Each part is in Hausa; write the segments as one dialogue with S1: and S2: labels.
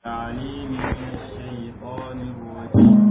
S1: العليم من الشيطان الرجيم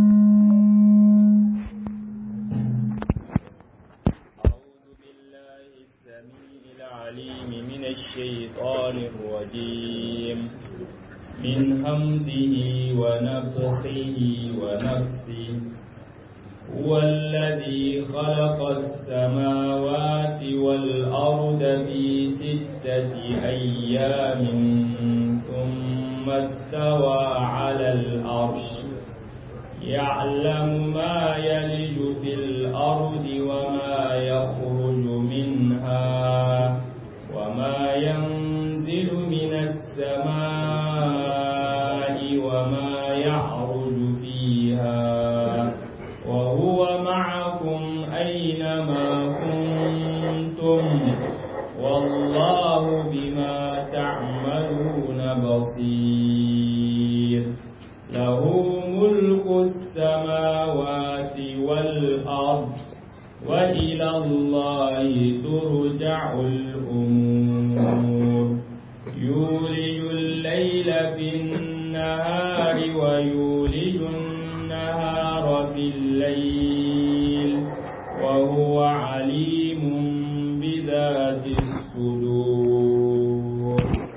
S1: أعوذ بالله السميع العليم من الشيطان الرجيم من همزه ونفخه ونفثه هو الذي خلق السماوات والأرض في ستة أيام ثم استوى على الأرش يعلم ما يلج في الأرض وما يخرج منها وما ينزل من السماء وما يعرج فيها وهو معكم أينما كنتم والله بما تعملون بصير له ملك السماوات والأرض وإلى الله ترجع الأمور يولج الليل في النهار ويولج النهار في الليل وهو عليم بذات الصدور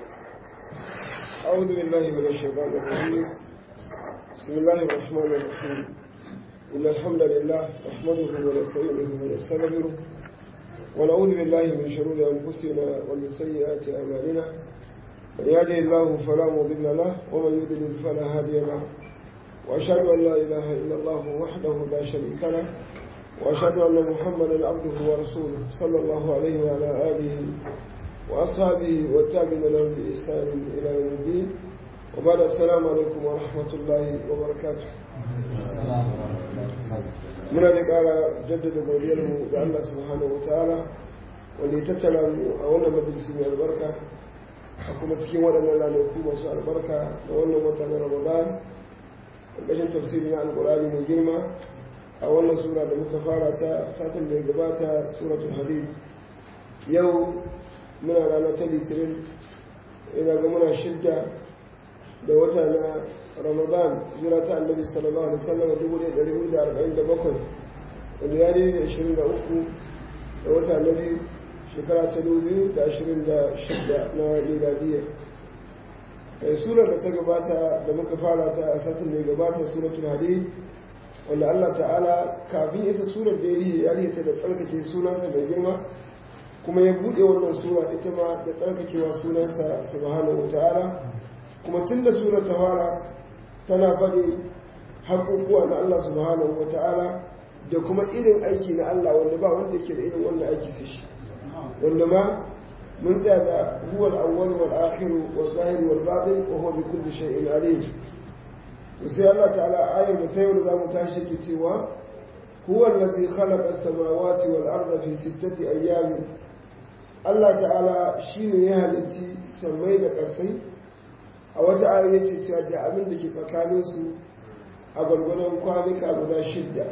S2: أعوذ بالله من الشيطان الرجيم بسم الله الرحمن الرحيم إن الحمد لله نحمده ونستعينه ونستغفره ونعوذ بالله من شرور أنفسنا ومن سيئات أعمالنا من يهده الله فلا مضل له ومن يضلل فلا هادي له وأشهد أن لا إله إلا الله وحده لا شريك له وأشهد أن محمدا عبده ورسوله صلى الله عليه وعلى آله وأصحابه والتابعين لهم بإحسان إلى يوم الدين وبعد السلام عليكم ورحمة الله وبركاته muna da ƙara jaddada godiyarmu ga Allah subhanahu wa ta'ala wanda ya tattara mu a wannan majalisi mai albarka a kuma cikin waɗannan ranaku masu albarka da wannan wata na ramadan ƙarƙashin tafsiri na alƙur'ani mai girma a wannan sura da muka fara ta satin da ya gabata suratul hadid yau muna rana ta litinin ina ga muna shidda da wata na ramadan jira ta annabi sallallahu alaihi wasallam dubu ɗaya ɗari hudu da arba'in da bakwai wanda ya daidai da ashirin da uku da wata na biyu shekara ta dubu biyu da ashirin da shidda na miladiyya a surar da ta gabata da muka fara ta a satin da ya gabata suratul hadid wanda Allah ta'ala kafin ita surar da ya rihe ta da tsarkake sunansa mai girma kuma ya buɗe wannan sura ita ma da tsarkakewa sunansa subhanahu wa ta'ala kuma tun da surar ta fara tana faɗi haƙuƙuwa na Allah subhanahu wa ta'ala da kuma irin aiki na Allah wanda ba wanda ke da irin wannan aiki sai shi wanda ma mun tsaya da huwal awwal wal akhir wal zahir wal batin wa huwa bi kulli shay'in alim to sai Allah ta'ala ayar da ta yau da zamu tashi ke cewa huwa allazi khalaqa as-samawati wal arda fi sittati ayyamin Allah ta'ala shine ya halicci sammai da ƙasai a wata ayar yace cewa da abin da ke tsakaninsu a gwargwadon kwanuka guda shidda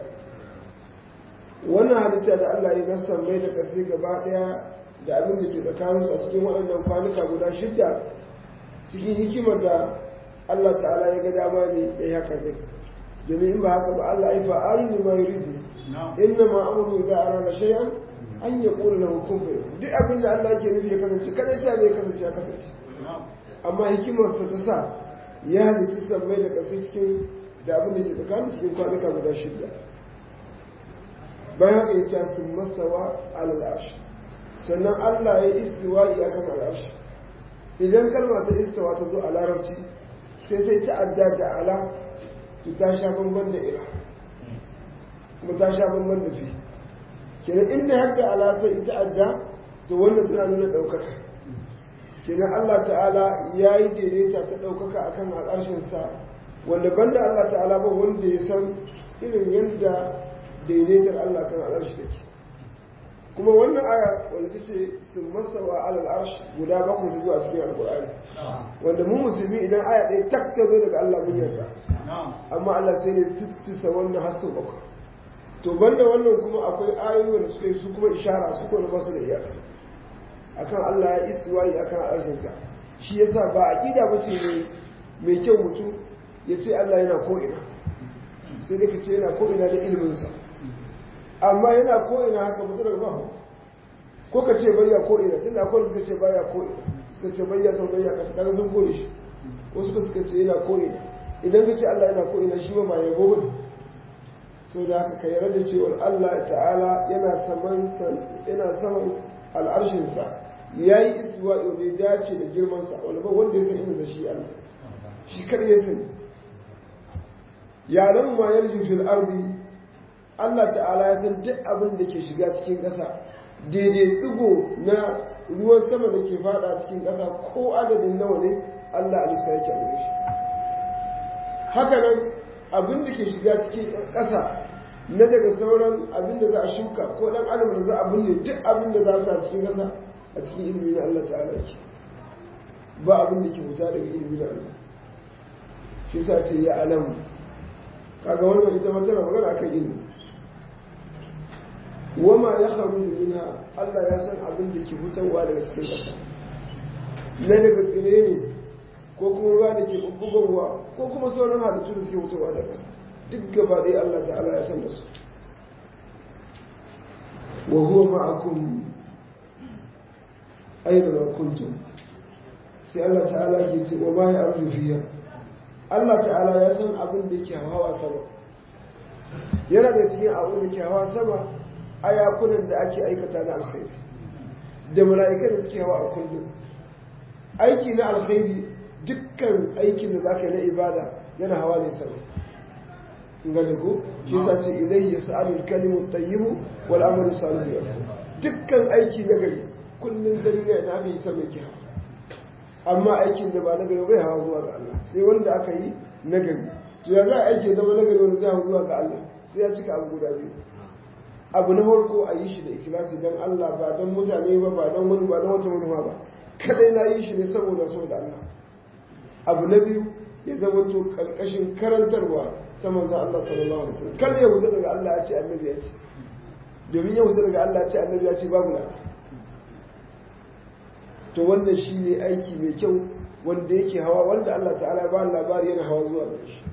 S2: wannan halitta da Allah ya na sammai da ƙasai gaba ɗaya da abin da ke tsakaninsu a cikin waɗannan kwanuka guda shidda cikin hikimar da Allah ta'ala ya ga dama ne ya yi haka zai domin in ba haka ba Allah ya fa'alu ne ma yuridu inna ma amru idza arada shay'an an yaqulu lahu kun fayakun duk abin da Allah yake nufi ya kasance kada sai zai kasance ya kasance amma hikimarsa ta sa ya halitta sammai da ƙasai cikin da abin da ke tsakanin cikin kwanuka guda shida bayan haka ya ce sun masawa alal arshi sannan Allah ya istiwa'i akan al'arshi idan kalma ta istawa ta zo a larabci sai ta yi ta'adda da ala to ta sha bamban da ila kuma ta sha bamban da fi kenan inda har da ala ta yi ta'adda to wannan tana nuna ɗaukaka kenan Allah ta'ala ya yi daidaita ta ɗaukaka a kan al'arshinsa wanda banda Allah ta'ala ba wanda ya san irin yadda daidaitar Allah kan al'arshi take kuma wannan aya wanda ta ce sun masawa alal arsh guda bakwai ta zuwa cikin alkur'ani wanda mu musulmi idan aya ɗaya tak ta zo daga Allah mun yarda amma Allah sai ne tittisa wannan har sau bakwai to banda wannan kuma akwai ayoyi wanda suka yi su kuma ishara su kuma ba su da iyaka akan Allah ya istiwayi akan arshinsa shi yasa ba aqida bace ne mai kyau mutum ya ce Allah yana ko'ina sai dai ka ce yana ko'ina da iliminsa amma yana ko'ina haka mutum daga ba ko ka ce bayya ko'ina tun da akwai suka ce baya ko'ina suka ce bayya sau bayya kasa kaga sun kore shi wasu suka ce yana ko'ina idan ka ce Allah yana ko'ina shi ba ya gobe so da haka ka yarda da cewar Allah ta'ala yana saman yana saman al'arshinsa ya yi istiwa ne dace da girmansa wani ba wanda ya san inda da shi Allah shi kar ya sani yaran ma yarju fil ardi Allah ta'ala ya san duk abin da ke shiga cikin ƙasa daidai digo na ruwan sama da ke fada cikin ƙasa ko adadin nawa ne Allah alisa yake a shi haka nan abin da ke shiga cikin ƙasa na daga sauran abin da za a shuka ko dan adam da za a binne duk abin da za a sa cikin ƙasa a cikin ilimi na Allah ta'ala ke ba abin da ke fita daga ilimi na Allah shi sa ce ya alamu kaga wannan ita ma tana magana akan ilimi wama ya haru minha Allah ya san abin da ke fitarwa daga cikin ƙasa na daga tsire ne ko kuma ruwa da ke bubbugowa ko kuma sauran halittu da suke fitarwa daga ƙasa duk gaba ɗaya Allah ta'ala ya san da su wa huwa ma'akum aina ma kuntum sai Allah ta'ala ke ce wa ma ya arju fiya Allah ta'ala ya san abin da ke hawa sama yana da cikin abin da ke hawa sama ayakunan da ake aikata na alkhairi da mala'ikan da suke hawa a kullum aiki na alkhairi dukkan aikin da zaka yi na ibada yana hawa ne sama gane ko shi yasa ce ilayhi yas'alul kalimu tayyibu wal amalu salihu dukkan aiki na gari kullun dariya da aka yi sama yake hawa amma aikin da ba na gari bai hawa zuwa ga Allah sai wanda aka yi na gari to ya za a aiki zama na gari wanda zai hawa zuwa ga Allah sai ya cika abu guda biyu abu na farko a yi shi da ikilasi don Allah ba don mutane ba ba don wani ba don wata manufa ba kadai na yi shi ne saboda so da Allah abu na biyu ya zama to karkashin karantarwa ta manzan Allah sallallahu alaihi wasallam kar ya wuce daga Allah ya ce annabi ya ce domin ya wuce daga Allah ya ce annabi ya ce babu na to wannan shine aiki mai kyau wanda yake hawa wanda Allah ta'ala ba labari yana hawa zuwa gare shi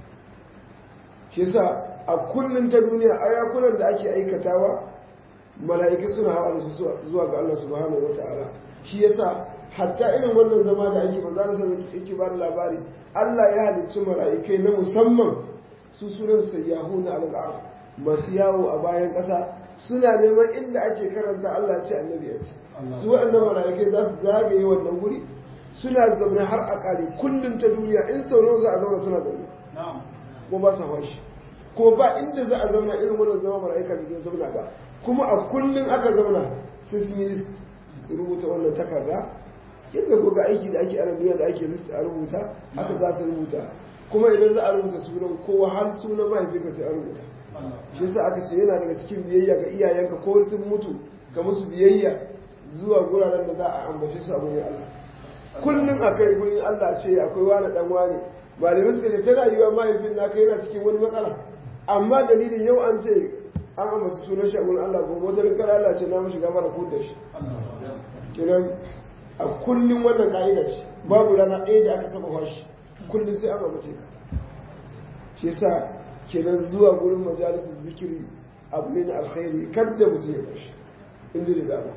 S2: shi yasa a kullum ta duniya ayakunan da ake aikatawa mala'ikai suna hawa da su zuwa ga Allah subhanahu wata'ala shi yasa hatta irin wannan zama da ake manzo Allah yake ba da labari Allah ya halicci mala'ikai na musamman su sunan sayyahu na al masu yawo a bayan ƙasa suna neman inda ake karanta Allah ce annabi ya ce su waɗannan mala'ikai za su zagaye wannan guri suna zaune har a ƙari kullum ta duniya in sau nawa za a zauna suna zaune ko ba su hawa shi ko ba inda za a zauna irin wannan zama mala'ika da zai zauna ba kuma a kullum aka zauna sai sun yi list su rubuta wannan takarda yadda ko ga aiki da ake ana duniya da ake list a rubuta haka za su rubuta kuma idan za a rubuta sunan kowa har sunan mahaifinka sai a rubuta shi yasa aka ce yana daga cikin biyayya ga iyayenka ko sun mutu ga musu biyayya zuwa guraren da za a ambace su a gurin Allah kullum a kai gurin Allah ce akwai wani dan wani malamai suka ce ta rayuwa mahaifin naka yana cikin wani matsala amma dalilin yau an ce an ambaci sunan shi a gurin Allah gobe wata rinkar Allah ce na mashi gafara ko da shi kinan a kullum wannan ka'idar shi babu rana ɗaya da aka taɓa fashi kullum sai an ambace ka shi yasa kenan zuwa gurin majalisar zikiri abu ne na alkhairi kadda mutum ya bashi inda da dama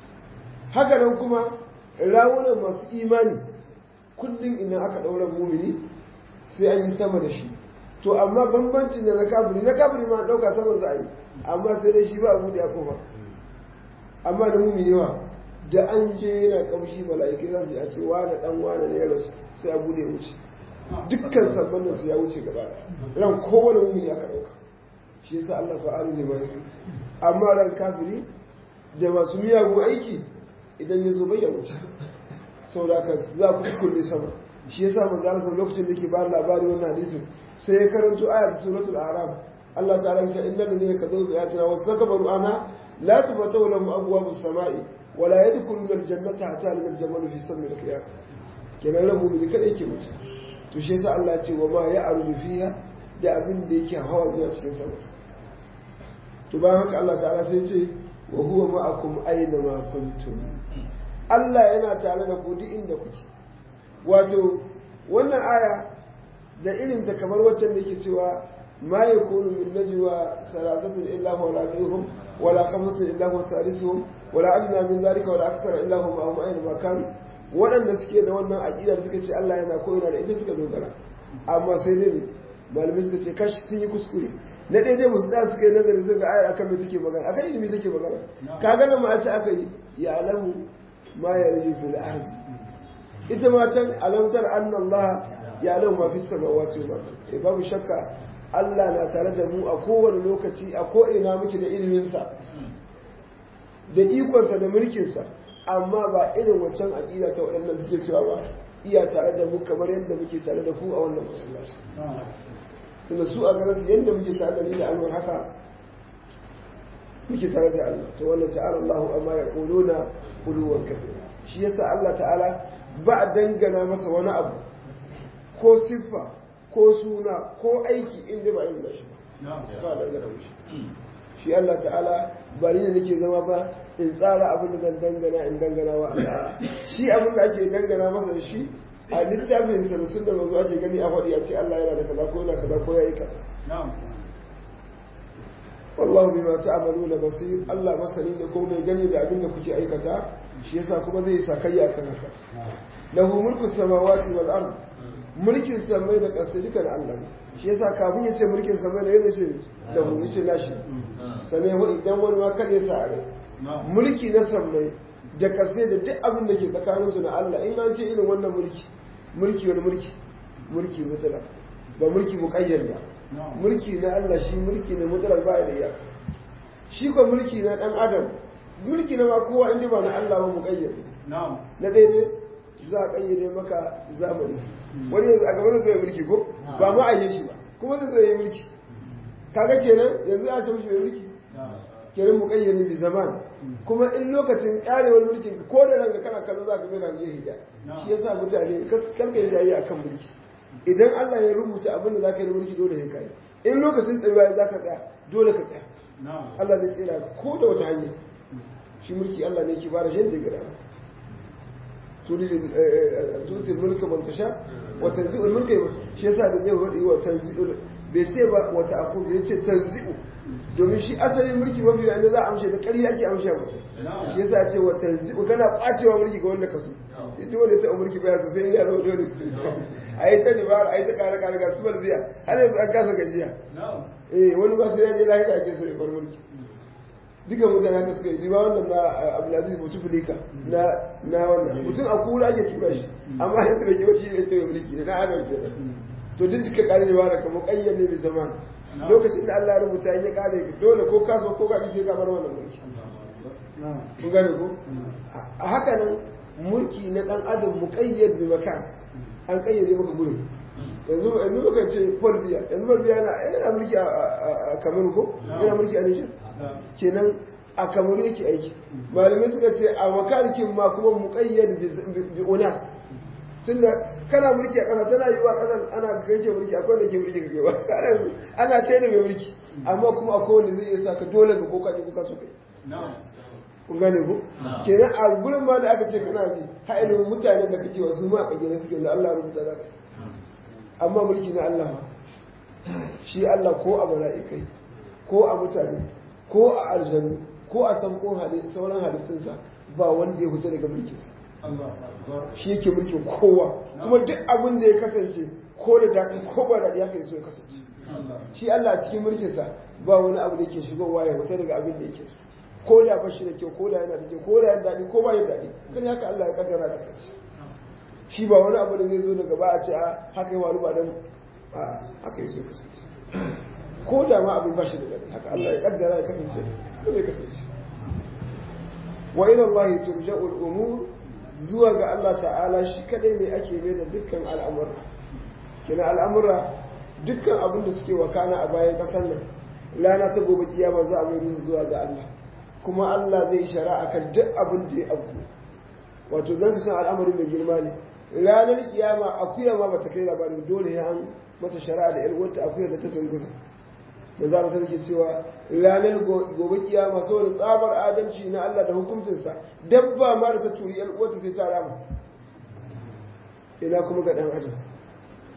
S2: haka nan kuma rawunan masu imani kullum idan aka ɗaura mumini sai an yi sama da shi to amma bambancin da na kafiri na kafiri ma ɗauka sama za a yi amma sai da shi ba abu da ya kofa amma da mumini yawa da an je yana kamshi mala'ikai za su yi a ce wane dan wane ne ya rasu sai a bude wuce dukkan sabon nan su ya wuce gaba ran kowane mumini aka ɗauka shi yasa Allah fa'alu ne mai amma ran kafiri da masu miyagun aiki idan ya zo bai ya wuce saboda ka za ku kulle sama shi yasa manzo Allah lokacin da yake ba labari wannan hadisin sai ya karanto ayat suratul a'raf Allah ta'ala ya ce innal ladina kadzabu bi ayatina wastakbaru anha la tufatahu lahum abwabus samai wa la yadkhuluna al-jannata hatta yalqa al-jamalu fi sammi al-qiyam kenan ran mu'mini kada yake mutu to shi yasa Allah ya ce wa ma ya'rudu fiha da abin da yake hawa zuwa cikin sama to bayan haka Allah ta'ala sai ya ce wa huwa ma'akum aina ma kuntum Allah yana tare da ku duk inda kuke wato wannan aya da irin ta kamar waccan da yake cewa ma yakunu min najwa salasatun illa huwa rabi'uhum wala khamsatun illa huwa sadisuhum wala adna min dhalika wala akthara illa huwa ma'ahum aina ma kanu waɗanda suke da wannan aqida da suka ce Allah yana ko yana da ita suka dogara amma sai dai malamai suka ce kashi sun yi kuskure na ɗaya dai musu tsaya suka yi nazari suka ga ayar akan me take magana akan ilimi take magana ka ga nan ma a ce aka yi ya alamu ma ya rage fil ardi ita ma can alamtar anna Allah ya alamu ma fi samawati wal ardi babu shakka Allah na tare da mu a kowane lokaci a ko ina muke da iliminsa da ikonsa da mulkinsa amma ba irin waccan aƙida ta waɗannan suke cewa ba iya tare da mu kamar yadda muke tare da ku a wannan masallaci tunda su a ganin yadda muke tare da ni da Allah haka muke tare da Allah to wannan ta'ala Allahu amma ya quluna quluwan kafira shi yasa Allah ta'ala ba a dangana masa wani abu ko siffa ko suna ko aiki inda ba irin shi ba ba a dangana mishi shi Allah ta'ala ba ni ne nake zama ba in tsara abin da zan dangana in dangana wa Allah shi abin da ake dangana masa shi a littafin sa da sunnar manzo ake gani a faɗi a ce Allah yana da kaza ko yana kaza ko yayi kaza wallahu bima ta'maluna basir Allah masani ne ko mai gani da abin da kuke aikata shi yasa kuma zai sa kai akan haka lahu mulku samawati wal ard mulkin samai da ƙasa dukan Allah ne shi yasa kafin ya ce mulkin samai da yadda ce da mu yace nashi sannan wani idan wani ma kada ya sa a mulki na samai da ƙasa da duk abin da ke tsakaninsu na Allah in an ce irin wannan mulki mulki wani mulki mulki mutala ba mulki muƙayyar ba mulki na Allah shi mulki na mutala ba da iyaka shi ko mulki na ɗan adam mulki na ma kowa inda ba na Allah ba muƙayyar na daidai za a ƙayyade maka zamani wani yanzu a gaba zai zo mulki ko ba ma a yi shi ba kuma zai zo yi mulki kaga kenan yanzu a ta mishi mai mulki kenan muƙayyade bi zaman kuma in lokacin ƙarewar mulkin ko da ranka kana kallo za ka mai ranka hida shi yasa mutane karka yi jayi akan mulki idan Allah ya rubuta abin da za ka yi mulki dole ya kai in lokacin tsayuwa za ka tsaya dole ka tsaya Allah zai tsira ko da wata hanya shi mulki Allah ne ke ba da shan da gada tuti mulka man tasha wa tanzi'u mulka shi yasa da zai wadi wa tanzi'u bai ce ba wata aku ya ce tanzi'u domin shi asalin mulki mafi da za a amshe da ƙarya ake amshe mutum shi yasa ya ce wa tanzi'u kana kwacewa mulki ga wanda ka so ita wanda ta mulki baya so sai ya zama dole a yi ta dabara a yi ta kare kare ga su biya har yanzu an kasa gajiya eh wani ba sai ya je lahira ake so ya bar mulki duka mutane haka suka yi riba wannan na abdulaziz bouteflika na na wannan mutum a kura ake tura shi amma yanzu da kiwa shi ne sai mulki ne na adam ke to duk suka kare riba da kamar kayyar ne zaman lokacin da Allah ya rubuta in ya kare dole ko ka so ko ka ki ka bar wannan mulki kun gane ko a haka nan mulki na dan adam muqayyad bi makan an kayyade maka gurin yanzu yanzu muka ce Folbiya yanzu Folbiya yana yana mulki a Kamaru ko yana mulki a Niger kenan a Kamaru yake aiki malamai suka ce a makarikin ma kuma muqayyad bi unat tunda kana mulki a ƙasa tana yiwa ƙasar ana kake mulki akwai da ke mulki kake ba ana kai da mai mulki amma kuma akwai wanda zai iya sa ka dole ka koka ne kuka so kai kun gane ku kenan a gurin ma da aka ce kana bi ha ilimin mutanen da kake wasu ma a gina suke da Allah rubuta zaka amma mulki na Allah ma shi Allah ko a mala'ikai ko a mutane ko a aljanu ko a san ko sauran halittunsa ba wanda ya fita daga mulkinsa shi yake mulkin kowa kuma duk abin da ya kasance ko da daɗi ko ba daɗi haka so ya kasance shi Allah a cikin mulkinsa ba wani abu da yake shigowa ya fita daga abin da yake so ko da ba shi da kyau ko da yana da kyau ko da yana daɗi ko ba ya daɗi kan haka Allah ya kaddara kasance shi ba wani abu da zai zo daga ba a ce a haka yi wani ba dan a haka yi so kasance ko da ma abin ba shi da daɗi haka Allah ya kaddara ya kasance ko zai kasance wa ila Allah turja'u al-umur zuwa ga Allah ta'ala shi kadai ne ake mai da dukkan al'amura kina al'amura dukkan abin da suke wakana a bayan kasar nan lana ta gobe kiyama za a mai zuwa ga Allah kuma Allah zai shari'a kan duk abin da ya abu wato dan san al'amarin mai girma ne ranar kiyama akuya ma bata kai labarin dole ya an mata shari'a da yar wata akuya da ta tungusa da za ta ke cewa ranar gobe kiyama saboda tsabar adalci na Allah da hukuncinsa dabba ma da ta turi yar wata sai ta rama ina kuma ga dan adam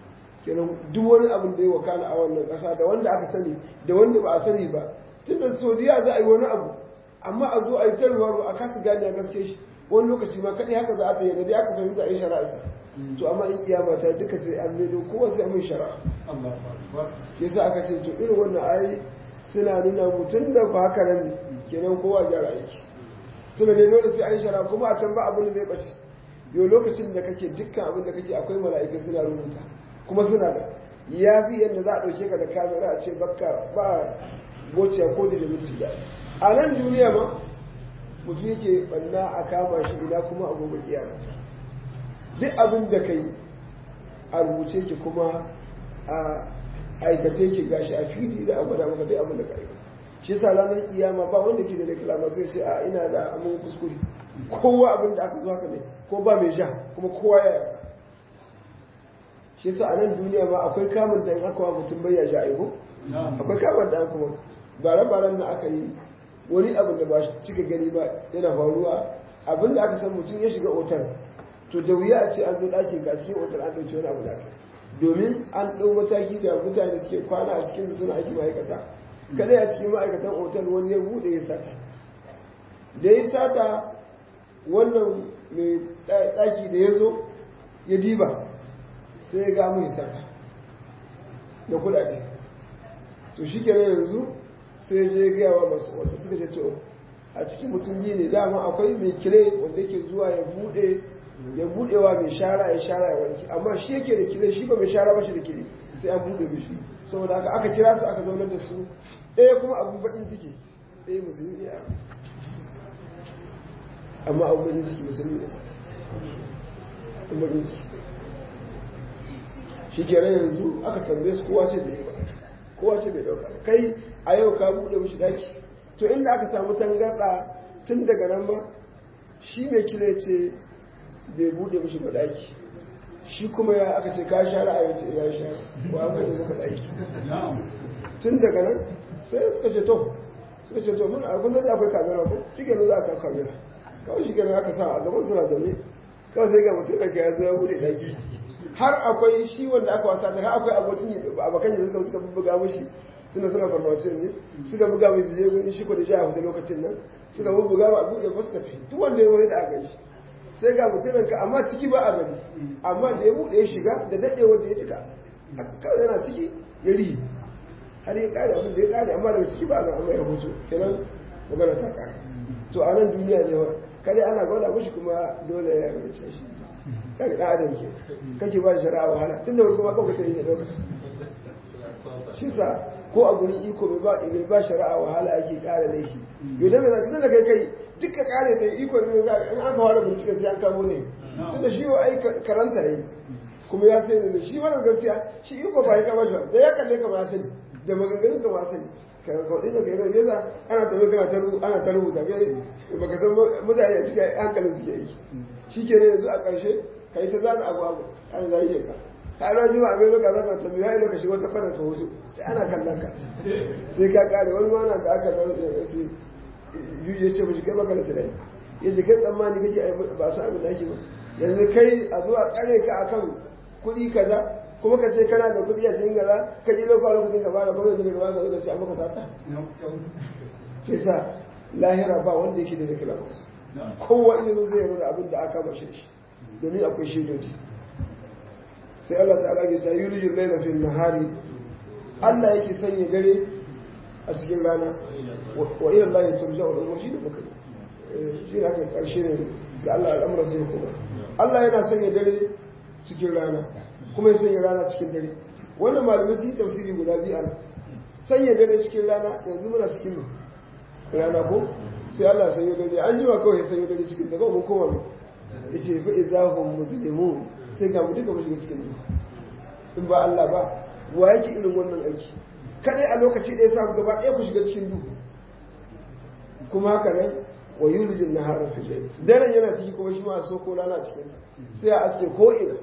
S2: kenan duk wani abin da ya wakana a wannan ƙasa da wanda aka sani da wanda ba a sani ba tun da saudiya za a yi wani abu amma a zo a yi tarwa a kasa gane a gaske shi wani lokaci ma kaɗai haka za a tsaye da dai aka fahimta a yi shari'a to amma in kiyama ta duka sai an maido kowa sai mun shari'a yasa aka ce to irin wannan ayi suna nuna mutum da ba haka nan ne kenan kowa gyara aiki tuna ne dole sai an shari'a kuma a can ba abin da zai bace yau lokacin da kake dukkan abin da kake akwai mala'ikai suna rubuta kuma suna da ya fi yadda za a ɗauke ka da kamera a ce bakka ba gociya ko da minti da a nan duniya ma mutum yake banna a kama shi ina kuma a gobe kiyama duk abin da kai a rubuce ki kuma a aikace ki gashi a fili da a gwada maka duk abin da ka aikata shi yasa ranar kiyama ba wanda ke da reklama sai ce a ina da amin kuskure kowa abin da aka zo haka ne ko ba mai ja kuma kowa ya yarda shi yasa a nan duniya ma akwai kamun da in aka wa mutum bai ya ja aiko akwai kamun da kuma bare-baren da aka yi wani abin da ba cika gani ba yana faruwa abin da aka san mutum ya shiga otal to da wuya a ce an zo ɗakin ga cikin otal an ɗauki wani abu da aka domin an ɗau mataki da mutane suke kwana a cikin suna aiki ma'aikata kada a cikin ma'aikatan otal wani ya buɗe ya sata da ya sata wannan mai ɗaki da ya zo ya diba sai ya ga mai sata da kuɗaɗe to shi kenan yanzu sai je gaya wa masu wata suka ce to a cikin mutum biyu ne dama akwai mai kile wanda yake zuwa ya bude ya budewa mai shara ya shara ya wanki amma shi yake da kile shi ba mai shara ba shi da kile sai an bude mishi saboda haka aka kira su aka zaunar da su ɗaya kuma abun bakin ciki ɗaya musulmi ne amma abun bakin ciki musulmi ne abun bakin ciki shi kenan yanzu aka tambaye su kowa ce da yi ba kowa ce bai ɗauka kai a yau ka buɗe mishi daki to inda aka samu tangarɗa tun daga nan ma shi mai kile ce bai buɗe mishi ba daki shi kuma ya aka ce ka share a yace ya share ko an buɗe maka daki tun daga nan sai suka ce to suka ce to mun a kun zai akwai kamera ko shi kenan za a kawo kamera kawai shi kenan aka sa a gaban suna zaune kawai sai ga mutum da ya zo ya buɗe daki har akwai shi wanda aka wasa da har akwai abokin abokan da suka suka buga mishi tunda suna farmasiyon ne suka buga mai zuje wani shi ko da ja a wata lokacin nan suka buga ba a buɗe ba suka fi duk wanda ya zo da aka shi sai ga mutumin ka amma ciki ba a gani amma da ya buɗe ya shiga da daɗe wanda ya cika kawai yana ciki ya rihi har ya ƙare abin da ya ƙare amma daga ciki ba a ga amma ya hoto kenan magana ta ƙare to a nan duniya ne wa kare ana gwada mashi kuma dole ya rubuce shi kaga ɗan adam ke kake ba shari'a wahala tun da wani kuma kawai kake yi ne lokaci shi sa ko a gurin iko mai ba mai ba shari'a wahala ake ƙara laifi yau da mai zaki da kai kai duka ƙare ta iko ne za in aka fara bincike sai an kamo ne tun da shi wa ai karanta yi kuma ya sai da shi wannan gaskiya shi iko ba ya kama shi da ya kalle ka ba sani da maganganun ka ba sani ka kaudin da kai ne yasa ana tafi kana ta rubuta ana ta rubuta kai baka san mutane a cikin hankalin suke yi shi ke ne yanzu a ƙarshe ka yi ta zana abu abu an zai yi ka ka ana jima a mero kaza ka tambayi ya lokaci wata fara ka wuce sai ana kallon ka sai ka kare wani mana da aka zama da ya ce ya ce mashi kai baka da tunani ya ce kai tsammani kake ba su abin da ake ba yanzu kai a zuwa tsare ka akan kuɗi kaza kuma ka ce kana da kuɗi a cikin gaza ka je lokacin lokacin ka bada kuma yanzu daga baka lokaci a maka sata shi sa lahira ba wanda yake da zikira kowa ilimin zai yarda abin da aka mashi shi domin akwai shaidoji sai Allah ta'ala ya ta yulijin laila fil nahari Allah yake sanya dare a cikin rana wa ila Allah turja'u al-umur shi da muka shi da aka karshe ne da Allah al'amura zai kuma Allah yana sanya dare cikin rana kuma ya sanya rana cikin dare wannan malamai sun yi tafsiri guda biyu an sanya dare cikin rana yanzu muna cikin rana ko sai Allah sanya dare an jima kawai ya sanya dare cikin daga mun koma mai yace fa idahum muslimun sai ga mu duka mu shiga cikin duhu in ba Allah ba wa yake irin wannan aiki kadai a lokaci ɗaya sa gaba ɗaya ku shiga cikin duhu kuma haka nan wa yulijin nahara fi layl daren yana ciki kuma shi ma so ko rana cikin sa sai a aske ko ina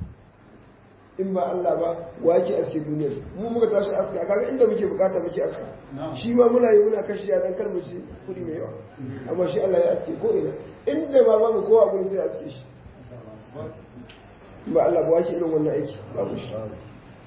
S2: in ba Allah ba wa yake aske duniyar mu muka tashi aska kaga inda muke bukata muke aska shi ma muna yi muna kashi dan kar mu ci kudi mai yawa amma shi Allah ya aske ko ina inda ba ba mu kowa gurin sai aske shi ba Allah ba yake irin wannan aiki babu shi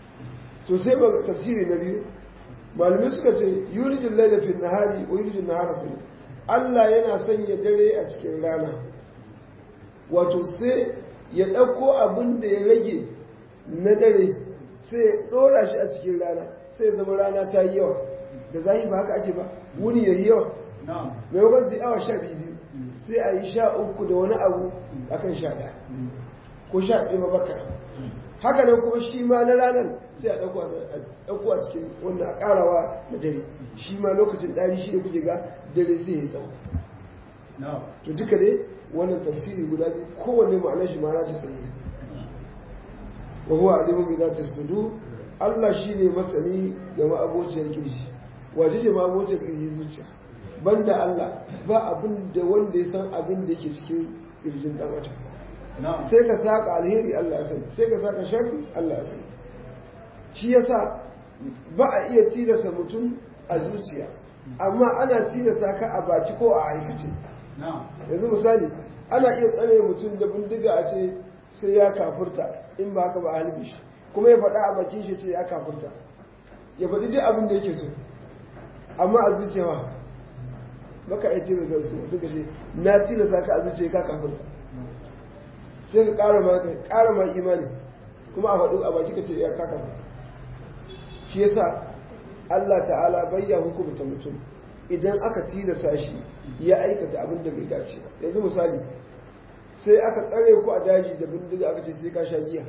S2: to sai ba tafsiri na biyu malamai suka ce yulijin laila fil nahari wa yulijin nahara fil Allah yana sanya dare a cikin rana wato sai ya ɗauko abin da ya rage na dare sai ya ɗora shi a cikin rana sai ya zama rana ta yi yawa da zahi ba haka ake ba wuni ya yi yawa maimakon sai awa sha biyu sai a yi sha uku da wani abu akan sha ɗaya ko sha ɗaya mabakar haka nan kuma shi ma na ranar sai a ɗauko a cikin wannan a ƙarawa da dare shi ma lokacin ɗari shi da kuke ga dare sai ya tsawo to duka dai wannan tafsiri guda biyu kowanne ma'anar shi ma'ana ta sanya wa huwa alimun bi zati sudur Allah shine masani ga ma'abociyar kirji waje da ma'abociyar kirji zuciya banda Allah ba abin da wanda ya san abin da yake cikin kirjin dan adam sai ka saka alheri Allah ya sani sai ka saka sharri Allah ya sani shi yasa ba a iya tilasta mutum a zuciya amma ana tilasta ka a baki ko a aikace yanzu misali ana iya tsare mutum da bindiga a ce sai ya kafurta in ba haka ba a halbi shi kuma ya faɗa a bakin shi ce ya kafurta ya faɗi duk abin da yake so amma a zuciya ba baka iya tilasta su mutum ka ce na tilasta ka a zuciya ka kafurta sai ka ƙara ma ƙara ma imani kuma a faɗo a baki ka ce ya kaka shi yasa Allah ta'ala bayya hukumta mutum idan aka tilasa shi ya aikata abin da bai dace ba yanzu misali sai aka tsare ku a daji da bindiga aka ce sai ka sha giya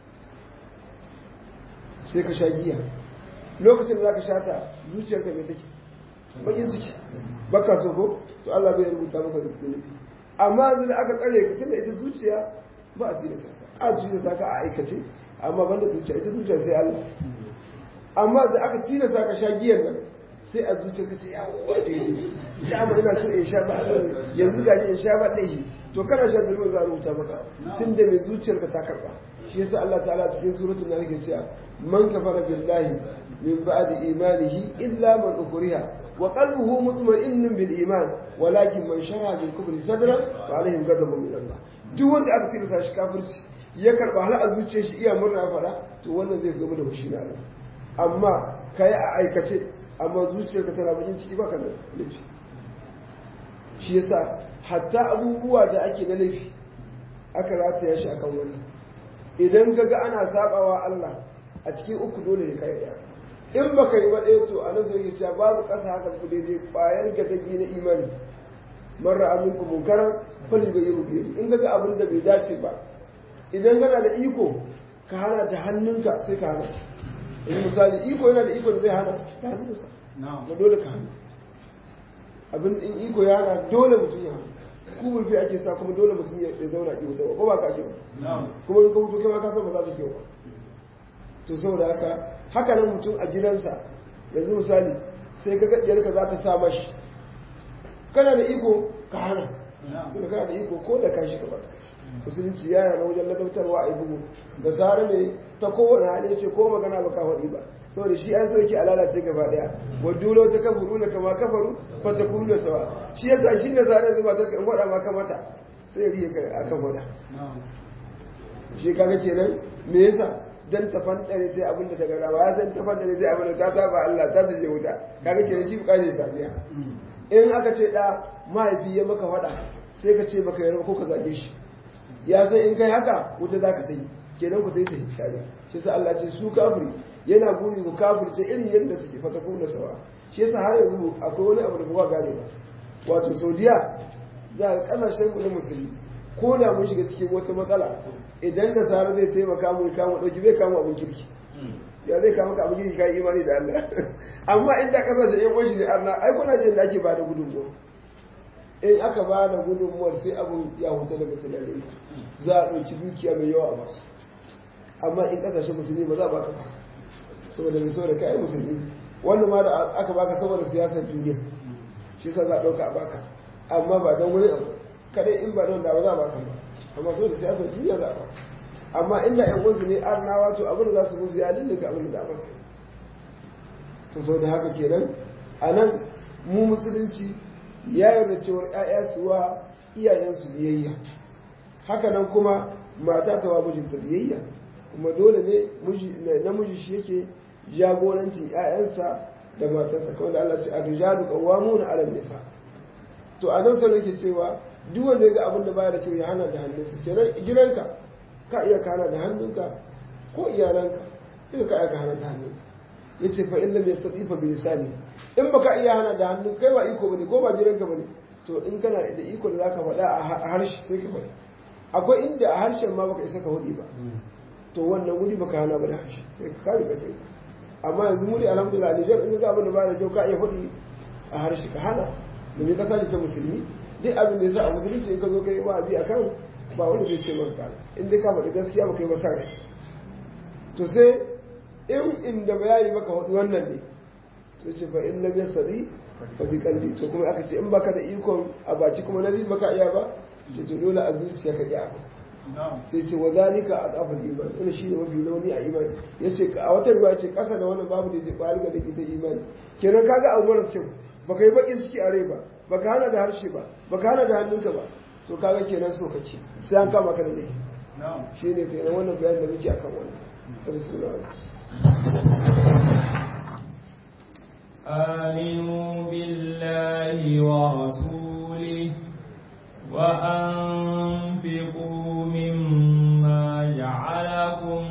S2: sai ka sha giya lokacin da za ka sha ta zuciyarka mai take bakin ciki baka so ko to Allah bai rubuta maka da zunubi amma yanzu da aka tsare ka tunda ita zuciya ba a tilasta ka a tilasta ka a aikace amma banda zuciya ita zuciya sai Allah amma da aka tilasta ka sha giyan nan sai a zuciya ka ce ya wanda yake ta amma ina so in sha ba yanzu ga in sha ba laihi to kana sha zulmin za a rubuta maka tun da mai zuciyar ka ta karba shi yasa Allah ta'ala cikin suratul nahl ke cewa man kafara billahi min ba'di imanihi illa man ukriha wa qalbuhu mutma'innun bil iman walakin man shara bil kufri sadra fa alaihim ghadabun min Allah duk wanda aka tilasta shi kafirci ya karba hal a zuciyar shi iya murna fara to wannan zai gama da fushi na Allah amma kai a aikace amma zuciyarka tana bakin ciki baka da laifi shi yasa hatta abubuwa da ake na laifi aka rataya shi akan wannan idan kaga ana sabawa Allah a cikin uku dole ya kai daya in baka yi ba ɗaya to a nan sai cewa babu ƙasa haka ku daidai ƙwayar gadagi na imani marra aminku munkaran fali bai yi rubiya in kaga abin da bai dace ba idan kana da iko ka hana ta hannunka sai ka hana in misali iko yana da iko da zai hana ta hannunsa ba dole ka hana abin in iko ya hana dole mutum ya hana ku mulki ake sa kuma dole mutum ya zauna ki wuta ko ba ka ake ba kuma in ka mutu kai ma ka san ba za ta kyau ba to saboda haka haka nan mutum a gidansa yanzu misali sai ka gaɗiyar ka za ta sa mashi kana da iko ka hana tunda kana da iko ko da kashi ka ba ta kashi musulunci ya yana wajen ladabtarwa a yi bugu da zara ne ta kowane hali ce ko magana ba ka faɗi ba saboda shi an so yake a lalace gaba daya wa dulo ta kafaru na kama kafaru fa ta kunu da sawa shi yasa shi ne zare zuba ta in faɗa maka mata sai riye kai akan faɗa shi kaga kenan me yasa dan ta fandare sai abin da ta gara ba ya san ta fandare sai abin da ta saba Allah ta je wuta kaga kenan shi bukatar ta biya in aka ce da mahaifi ya maka faɗa sai ka ce baka yarda ko ka zage shi ya san in kai haka wuta zaka ta yi kenan ku ta yi ta hikaya shi sa Allah ce su kafiri yana guri ku kafirce irin yadda suke fata kuna sawa shi yasa har yanzu akwai wani abu da kuma gane ba wato saudiya za a kasashen mu na musulmi ko da mun shiga cikin wata matsala idan da sara zai taimaka mu kama dauki bai kama abin kirki ya zai kama ka abin kirki kai imani da Allah amma inda kasashen yan uwan shi ne arna ai kuna jin da ake ba da gudunmuwa in aka ba da gudunmuwar sai abin ya huta daga tunanin za a ɗauki dukiya mai yawa a basu amma in kasashen musulmi ba za a baka ba saboda mai saboda kai musulmi wannan ma da aka baka saboda siyasar duniya shi yasa za a ɗauka a baka amma ba don wani abu kadai in ba don da ba za a baka ba amma saboda siyasar duniya za a baka amma inda ƴan uwansu ne arnawa to abin da za su musu ya lullunka abin da za a baka to saboda haka kenan a nan mu musulunci ya yarda cewar ƴaƴa su wa iyayensu biyayya haka nan kuma mata ta wa mijinta biyayya kuma dole ne namiji shi yake jagorancin 'ya'yansa da matarsa kawai da Allah ce a rijalu qawwamuna 'ala nisa to a nan sai yake cewa duk wanda ya ga abin da baya da kyau ya hana da hannunsa kenan gidanka ka iya kana da hannunka ko iyalanka duka ka iya ka hana da hannunka yace fa illa bai sadifa bi lisani in baka iya hana da hannun kai ba iko bane ko ba gidanka bane to in kana da iko da zaka faɗa a harshe sai ka faɗi akwai inda a harshen ma baka isa ka hudi ba to wannan wuri baka hana ba da harshe sai ka kare ka sai amma yanzu muri alhamdulillah Nijar in ga abin da ba da kyau ka iya hudi a harshe ka hana domin ka sani ta musulmi duk abin da ya sa a musulunci in ka zo kai wa'azi akan ba wanda zai ce maka kana in dai ka faɗi gaskiya ba kai ba sa to sai in inda bayani maka hudu wannan ne to ce fa in lam yasri fa bi qalbi to kuma aka ce in baka da ikon a baki kuma nabi baka iya ba ce to dole a zuciya ka iya sai ce wa zalika azaful iman wannan shine mafi launi a imani yace a wata riwaya ce kasa da wannan babu da zai bari ga dake ta imani kenan kaga abu mara kyau baka yi bakin ciki a rai ba baka hana da harshe ba baka hana da hannunka ba to kaga kenan so kake sai an kama ka da laifi shine kenan wannan bayanin da muke akan wannan bismillah
S1: آمنوا بالله ورسوله وأنفقوا مما جعلكم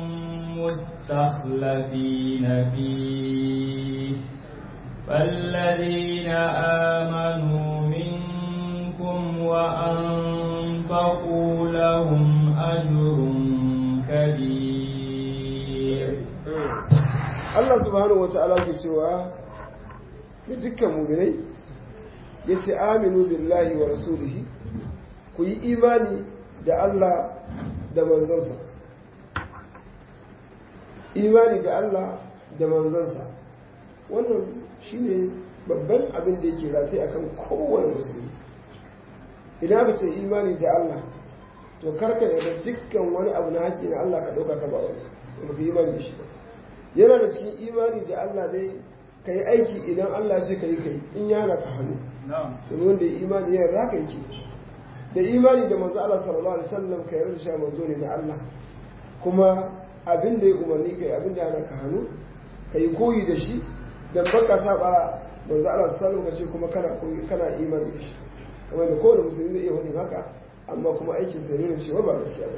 S1: مستخلفين فيه فالذين آمنوا منكم وأنفقوا لهم أجر كبير
S2: Allah subhanahu wa ta'ala ke cewa ga dukkan muminai ya ce aminu billahi wa rasulihi ku yi imani da Allah da manzansa imani da Allah da manzansa wannan shine babban abin da yake rataye akan kowane musulmi idan aka ce imani da Allah to karka yarda dukkan wani abu na haƙƙi na Allah ka ɗauka ka ba wani ba ka imani da shi ba yana da cikin imani da Allah dai ka yi aiki idan Allah ce ka yi kai in ya hana ka hannu domin wanda ya imani ya yarda ka yake da imani da manzo Allah sallallahu alaihi wasallam ka yarda shi manzo ne na Allah kuma abin da ya umarni kai abin da ya hana ka hannu ka yi koyi da shi dan baka saba manzo Allah sallallahu alaihi wasallam ka ce kuma kana koyi kana imani da shi kamar da kowane musulmi zai iya wani haka amma kuma aikin sa ne cewa ba gaskiya ba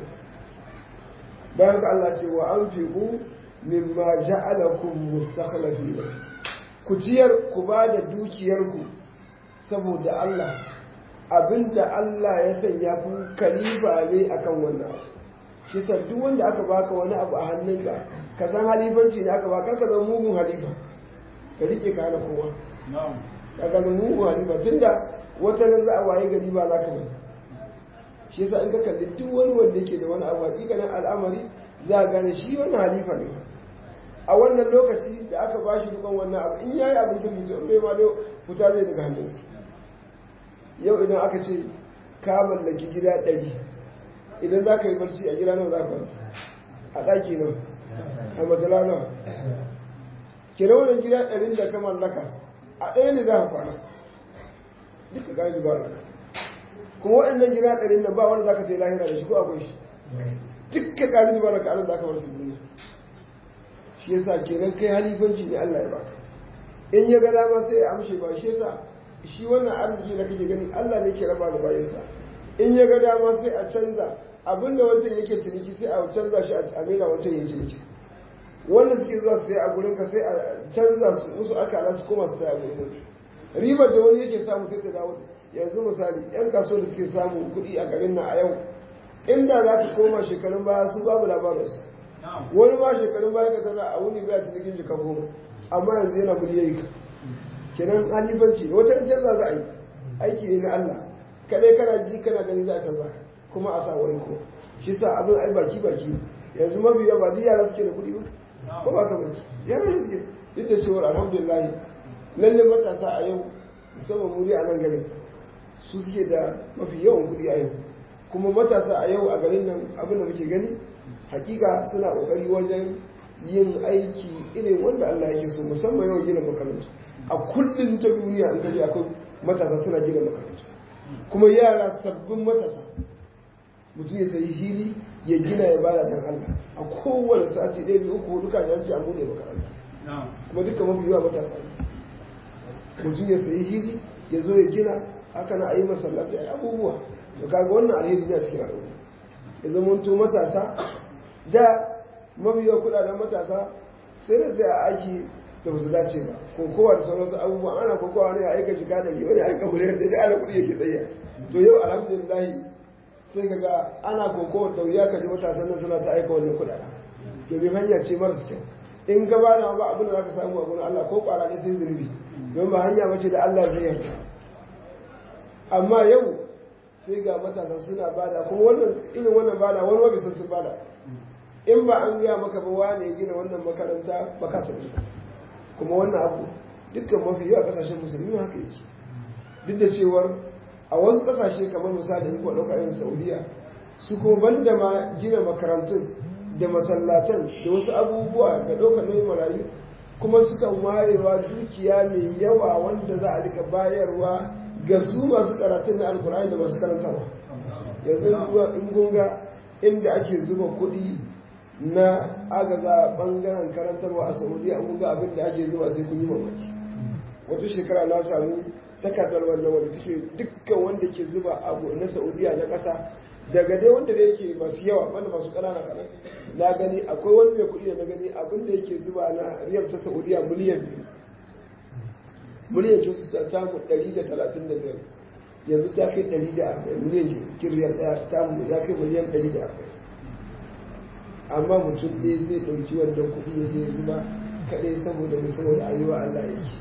S2: bayan ka Allah ce wa anfiqu mimma ja'alakum mustakhlifin ku ciyar ku ba da dukiyarku saboda Allah abinda Allah ya sanya ku kalifa ne akan wannan abu shi sa duk wanda aka baka wani abu a hannunka ka san halifanci ne aka baka ka zama mugun halifa ka rike ka hana kowa ka ga mugun halifa tunda wata nan za a waye gari ba za ka bari shi yasa in ka kalli duk wani wanda yake da wani abu hakikanin al'amari za a gane shi wannan halifa ne a wannan lokaci da aka ba shi dukan wannan abu in yayi abin da mutum in bai ma da fita zai daga hannunsa yau idan aka ce ka mallaki gida ɗari idan za ka yi barci a gida nawa za ka a ɗaki nawa a matsala nawa ke da wannan gida ɗarin da ka mallaka a ɗaya ne za ka kwana duka gani ba kuma waɗannan gida ɗarin nan ba wanda za ka sai lahira da shi ko akwai shi dukkan ƙalin ba da ka za ka bar su duniya shi yasa kenan kai halifanci ne Allah ya baka in ya ga dama sai ya amshe ba shi yasa shi wannan arziki da kake gani Allah ne ke raba ga bayansa in ya ga dama sai a canza abinda wancan yake ciniki sai a canza shi a maida wancan yin ciniki wanda suke zuwa su sai a gurin ka sai a canza su musu aka ala su koma su sai a gurin wani ribar da wani yake samu sai ta dawo yanzu misali yan kasuwa da suke samu kuɗi a garin nan a yau inda za ka koma shekarun baya su babu labarinsu wani ma shekarun baya ka tana a wuni baya cikin jika goma amma yanzu yana miliyoyi ka kenan halifanci wata in canza za a yi aiki ne na Allah kadai kana ji kana gani za a canza kuma a sa wani ko shi sa abin ai baki baki yanzu mafi yawa duk yara suke da kuɗi ba ko ba ka baki yara ne suke duk da cewa alhamdulillah lalle matasa a yau musamman muri a nan garin su suke da mafi yawan kuɗi a yau kuma matasa a yau a garin nan abin da muke gani hakika suna kokari wajen yin aiki irin wanda Allah yake so musamman yawan gina makarantu a kullum ta duniya in kaji akwai matasa suna gina makarantu kuma yara sabbin matasa mutum ya sayi hili ya gina ya bada dan Allah a kowane sati ɗaya biyu uku hudu kan yanci an buɗe makaranta kuma duka mafi yawa matasa mutum ya sayi hili ya zo ya gina haka na a yi masallaci a yi abubuwa to kaga wannan alheri ne a cikin al'umma ya zama to matasa da mafi yawa kuɗaɗen matasa sai da zai a aiki da ba su dace ba kokowa da sauransu abubuwa ana kokowa ne a aika shiga da wani aika miliyan da ana kuɗi yake tsaye to yau alhamdulillah sai kaga ana kokowa da wuya ka ji matasan nan suna ta aika wannan kuɗaɗen domin hanya ce marasa kyau in gaba da ba abin da za ka samu a gurin Allah ko ƙwara ne sai zunubi don ba hanya mace da Allah zai yarda amma yau sai ga matasan suna bada kuma wannan irin wannan bada wani wani sun sun bada in ba an gaya maka ba wane ya gina wannan makaranta ba ka sani kuma wannan abu dukkan mafi yawa kasashen musulmi haka yake duk da cewar a wasu kasashe kamar misali in kuwa ɗauka irin saudiya su kuma banda ma gina makarantun da masallatan da wasu abubuwa da ɗaukar nauyin marayu kuma suka warewa dukiya mai yawa wanda za a rika bayarwa ga su masu karatun na alkur'ani da masu karantarwa yanzu in gunga inda ake zuba kuɗi na agaza bangaren karantarwa a saudiya an ga abin da ake zuba sai kun yi mamaki wata shekara na samu takardar wannan wanda take dukkan wanda ke zuba abu na saudiya na ƙasa daga dai wanda da yake masu yawa wanda masu ƙanana kaɗan na gani akwai wani mai kuɗi da na gani abin da yake zuba na riyal ta saudiya miliyan biyu miliyan biyu su ta mu ɗari da talatin da biyar yanzu ta kai ɗari da arba'in miliyan kiriyar ɗaya ta mu ya kai miliyan ɗari da arba'in amma mutum ɗaya zai ɗauki wannan kuɗi ya je zuba kaɗai saboda mai saboda ayyuwa Allah yake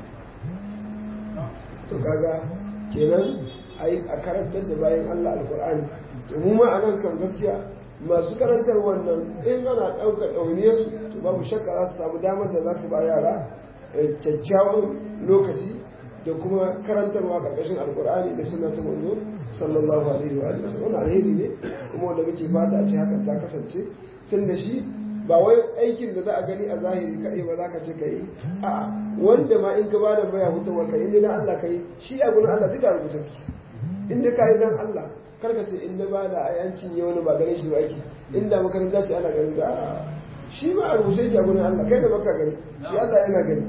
S2: to kaga kenan a karantar da bayan Allah alkur'ani to mu ma a nan kan gaskiya masu karantar wannan in ana ɗaukar ɗauniyar su to babu shakka za su samu damar da za su ba yara kyakkyawan lokaci da kuma karantarwa ƙarƙashin alkur'ani da suna ta manzo sallallahu alaihi wa sallam wannan alheri ne kuma wanda muke fata a ce hakan ta kasance tun da shi ba wai aikin da za a gani a zahiri kaɗai ba za ka ce ka yi a wanda ma in ka ba da baya hutawar ka inda dan Allah ka yi shi a gurin Allah duka rubuta su inda ka yi dan Allah kar ka ce in na ba da ayancin ya wani ba ganin shi ba aiki inda makaranta ce ana ganin da a shi ba a rubuce shi a gurin Allah kai da baka gani shi Allah yana gani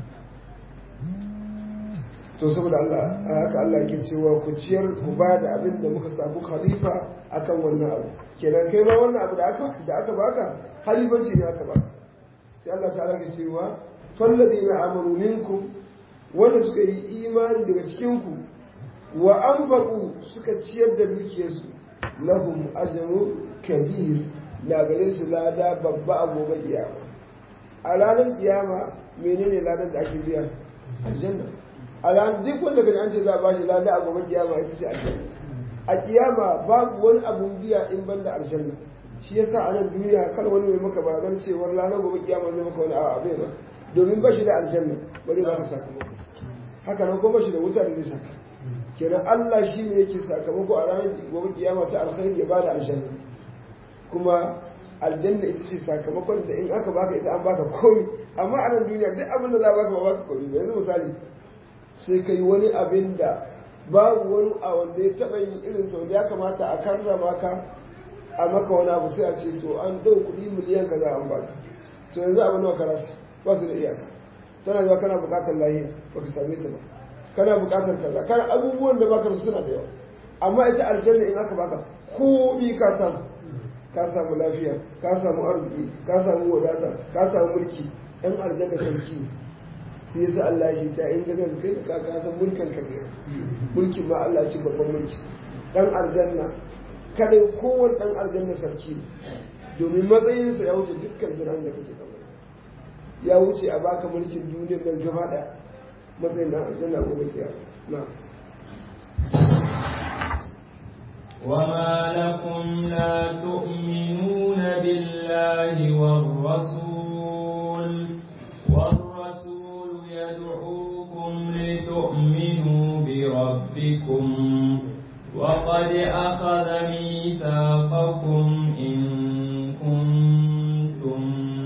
S2: to saboda Allah haka Allah yake cewa ku ciyar ku ba da abin da muka samu khalifa akan wannan abu kenan kai ma wannan abu da aka da aka baka halifanci ne aka baka sai Allah ta ke cewa falladina amanu minkum wanda suka yi imani daga cikin ku wa anfaqu suka ciyar da dukiyarsu lahum ajrun kabir na gare su lada babba a gobe kiyama a ranar kiyama menene ladan da ake biya aljanna a ranar duk wanda kaji an ce za a bashi lada a gobe kiyama ita ce aljanna a kiyama babu wani abun biya in banda aljanna shi yasa a nan duniya kar wani mai maka barazan cewar ranar gobe kiyama zai maka wani awa bai ba domin ba shi da aljanna ba zai baka sakamako haka nan kuma shi da wuta da zai saka kenan Allah shi ne yake sakamako a ranar gobe kiyama ta alkhairi ya bada aljanna kuma aljanna ita ce sakamakon da in aka baka ita an baka komai amma a nan duniya duk abin da za a baka ba baka komai ba yanzu misali sai kai wani abin da babu wani a wanda ya taɓa yin irin sau da ya kamata a karrama ka a maka wani abu sai a ce to an ɗau kuɗi miliyan kaza an baka to yanzu abu nawa ka rasa ba su da iyaka tana zuwa kana buƙatar lahiya ba ka same ta ba kana buƙatar kaza kana abubuwan da baka suna da yawa amma ita aljanna in aka baka kuɗi ka samu ka samu lafiya ka samu arziki ka samu wadata ka samu mulki ɗan aljanna sarki sai yasa Allah ya ta in daga kai ka ka san mulkin ka ne mulkin ma Allah shi babban mulki dan aljanna kada kowane dan aljanna sarki domin matsayinsa ya wuce dukkan tunanin da kake kamar ya wuce a baka mulkin duniyar nan gaba da matsayin dan aljanna gobe kiyama na
S1: وما لكم لا تؤمنون بالله والرسول والرسول يدعوكم لتؤمنوا بربكم وقد أخذ ميثاقكم إن كنتم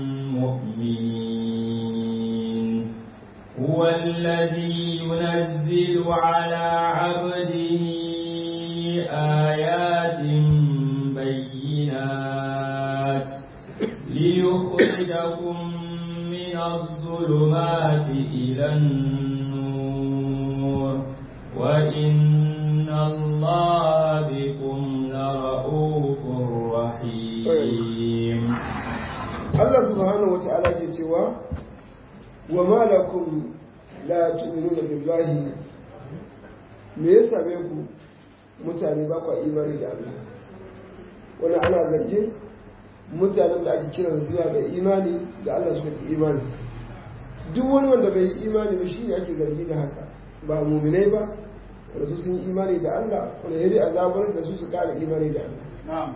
S1: مؤمنين هو الذي ينزل على عبده آيات الظلمات إلى النور وإن الله بكم لرؤوف رحيم
S2: Allah subhanahu wata'ala ke cewa wa malakum la tu'minuna billahi me ya same ku mutane ba kwa imani da Allah wani ana zargin mutanen da ake kiran zuwa ga imani da Allah suka fi imani duk wani wanda bai yi imani ba shi ne ake zargi da haka ba muminai ba wanda su sun yi imani da Allah wanda ya dai azabar da su su kara imani da Allah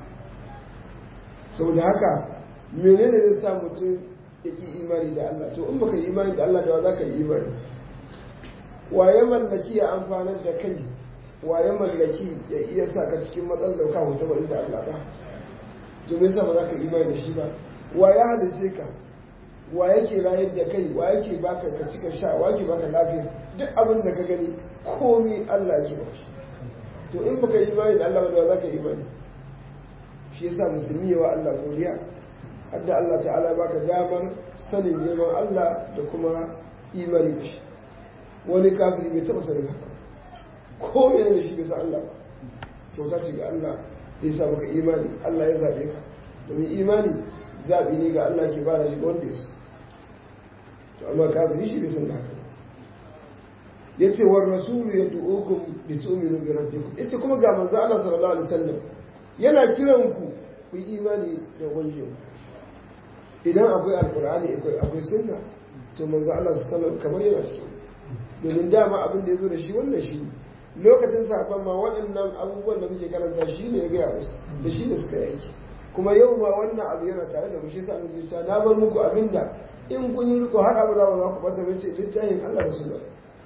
S2: saboda haka menene zai sa mutum ya ki imani da Allah to in baka yi imani da Allah da wa za ka yi imani waye mallaki ya amfanar da kai waye mallaki ya iya sa ka cikin matsalar da ka huta ba da Allah ba to me yasa ba za ka imani da shi ba waye halice ka wa yake rayar da kai wa yake baka ka cika sha wa yake baka lafiya duk abin da ka gani komai Allah yake ba to in baka yi imani da Allah ba da za ka yi imani shi yasa musulmi yawa Allah godiya hadda Allah ta'ala baka damar sanin neman Allah da kuma imani da shi wani kafiri bai taɓa sanin haka ko yana da shi bai san Allah ba kyauta ce ga Allah da ya sa maka imani Allah ya zaɓe ka domin imani zaɓi ne ga Allah ke bada shi ga wanda ya so to amma kafiri shi bai san haka ya ce wa rasulu ya du'ukum bi tu'minu bi rabbikum yace kuma ga manzo Allah sallallahu alaihi wasallam yana kiran ku ku yi imani da ubangijinku idan akwai alkur'ani akwai sunna to manzo Allah sallallahu kamar yana cikin domin dama abin da ya zo da shi wannan shi lokacin sahabban ma waɗannan abubuwan da muke karanta shi ne ya gaya musu da shi da suka yaki kuma yau ma wannan abu yana tare da mu shi sa zuciya na bar muku abin da in kun yi riko har abu za ku za ku bata mace littafin Allah da sunna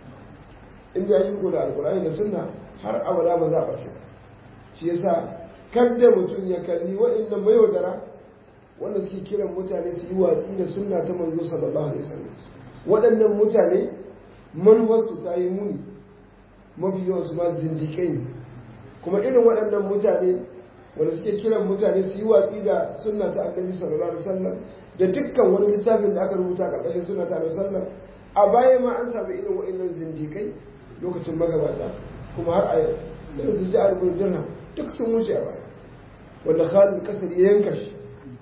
S2: in da yi riko da alkur'ani da sunna har abada ba za a ɓace shi yasa kadda mutum ya kalli waɗannan mai wadara wanda suke kiran mutane su yi watsi da sunna ta manzo sallallahu alaihi wasallam waɗannan mutane manuwarsu ta yi muni mafi yawan su ma zindiƙai ne kuma irin waɗannan mutane wanda suke kiran mutane su yi watsi da sunna ta annabi sallallahu alaihi wasallam da dukkan wani littafin da aka rubuta a ƙarƙashin sunna ta annabi sallallahu a baya ma an samu irin waɗannan zindiƙai lokacin magabata kuma har a yau irin su ji a dirham duk sun wuce a baya wanda Khalid Kasar ya yanka shi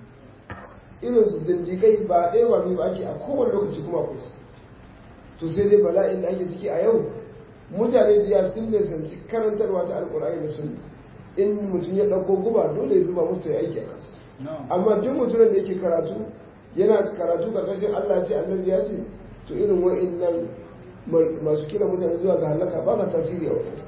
S2: irin su dindigai ba ɗaya ba biyu ba ake a kowane lokaci kuma akwai su to sai dai bala'in da ake ciki a yau mutane da ya sun nisanci karantarwa ta alkur'ani da sunna in mutum ya ɗauko guba dole ya zuba musu ya aiki a kansu amma duk mutumin da yake karatu yana karatu karkashin Allah ce annabi ya ce to irin wa'annan masu kira mutane zuwa ga halaka ba sa tasiri a wadansu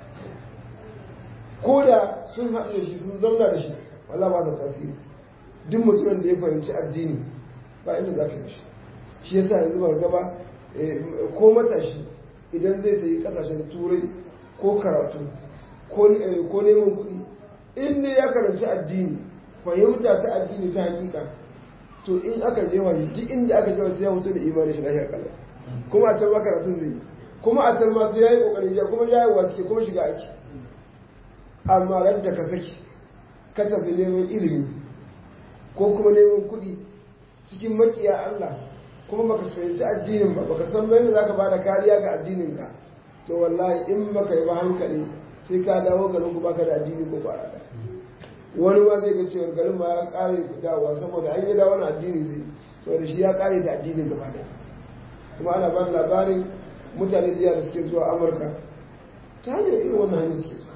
S2: ko da sun haɗu da shi sun zauna da shi wala ba sa tasiri duk mutumin da ya fahimci addini ba inda za ka yi shi shi yasa yanzu ba gaba ko matashi idan zai sayi kasashen turai ko karatu ko neman kuɗi in ne ya karanci addini fahimta ta addini ta hakika to in aka je wani duk inda aka je sai ya mutu da imanin shi lafiya kallon kuma a can ma karatun zai yi kuma a can ma sai ya yi kokarin ya kuma ya yi wasu kuma shiga aiki amma ran da ka saki ka tafi neman ilimi ko kuma neman kuɗi cikin makiya Allah kuma baka fahimci addinin ba baka san yadda zaka bada kariya ga addinin ka to wallahi in baka yi ba hankali sai ka dawo garin ku baka da addini ko ba da wani ma zai ga cewa garin ma ya kare dawowa saboda an yi dawo na addini zai saboda shi ya kare da addinin gaba da kuma ana ba labarin mutane da suke zuwa amurka ta hanyar irin wannan hanyar suke zuwa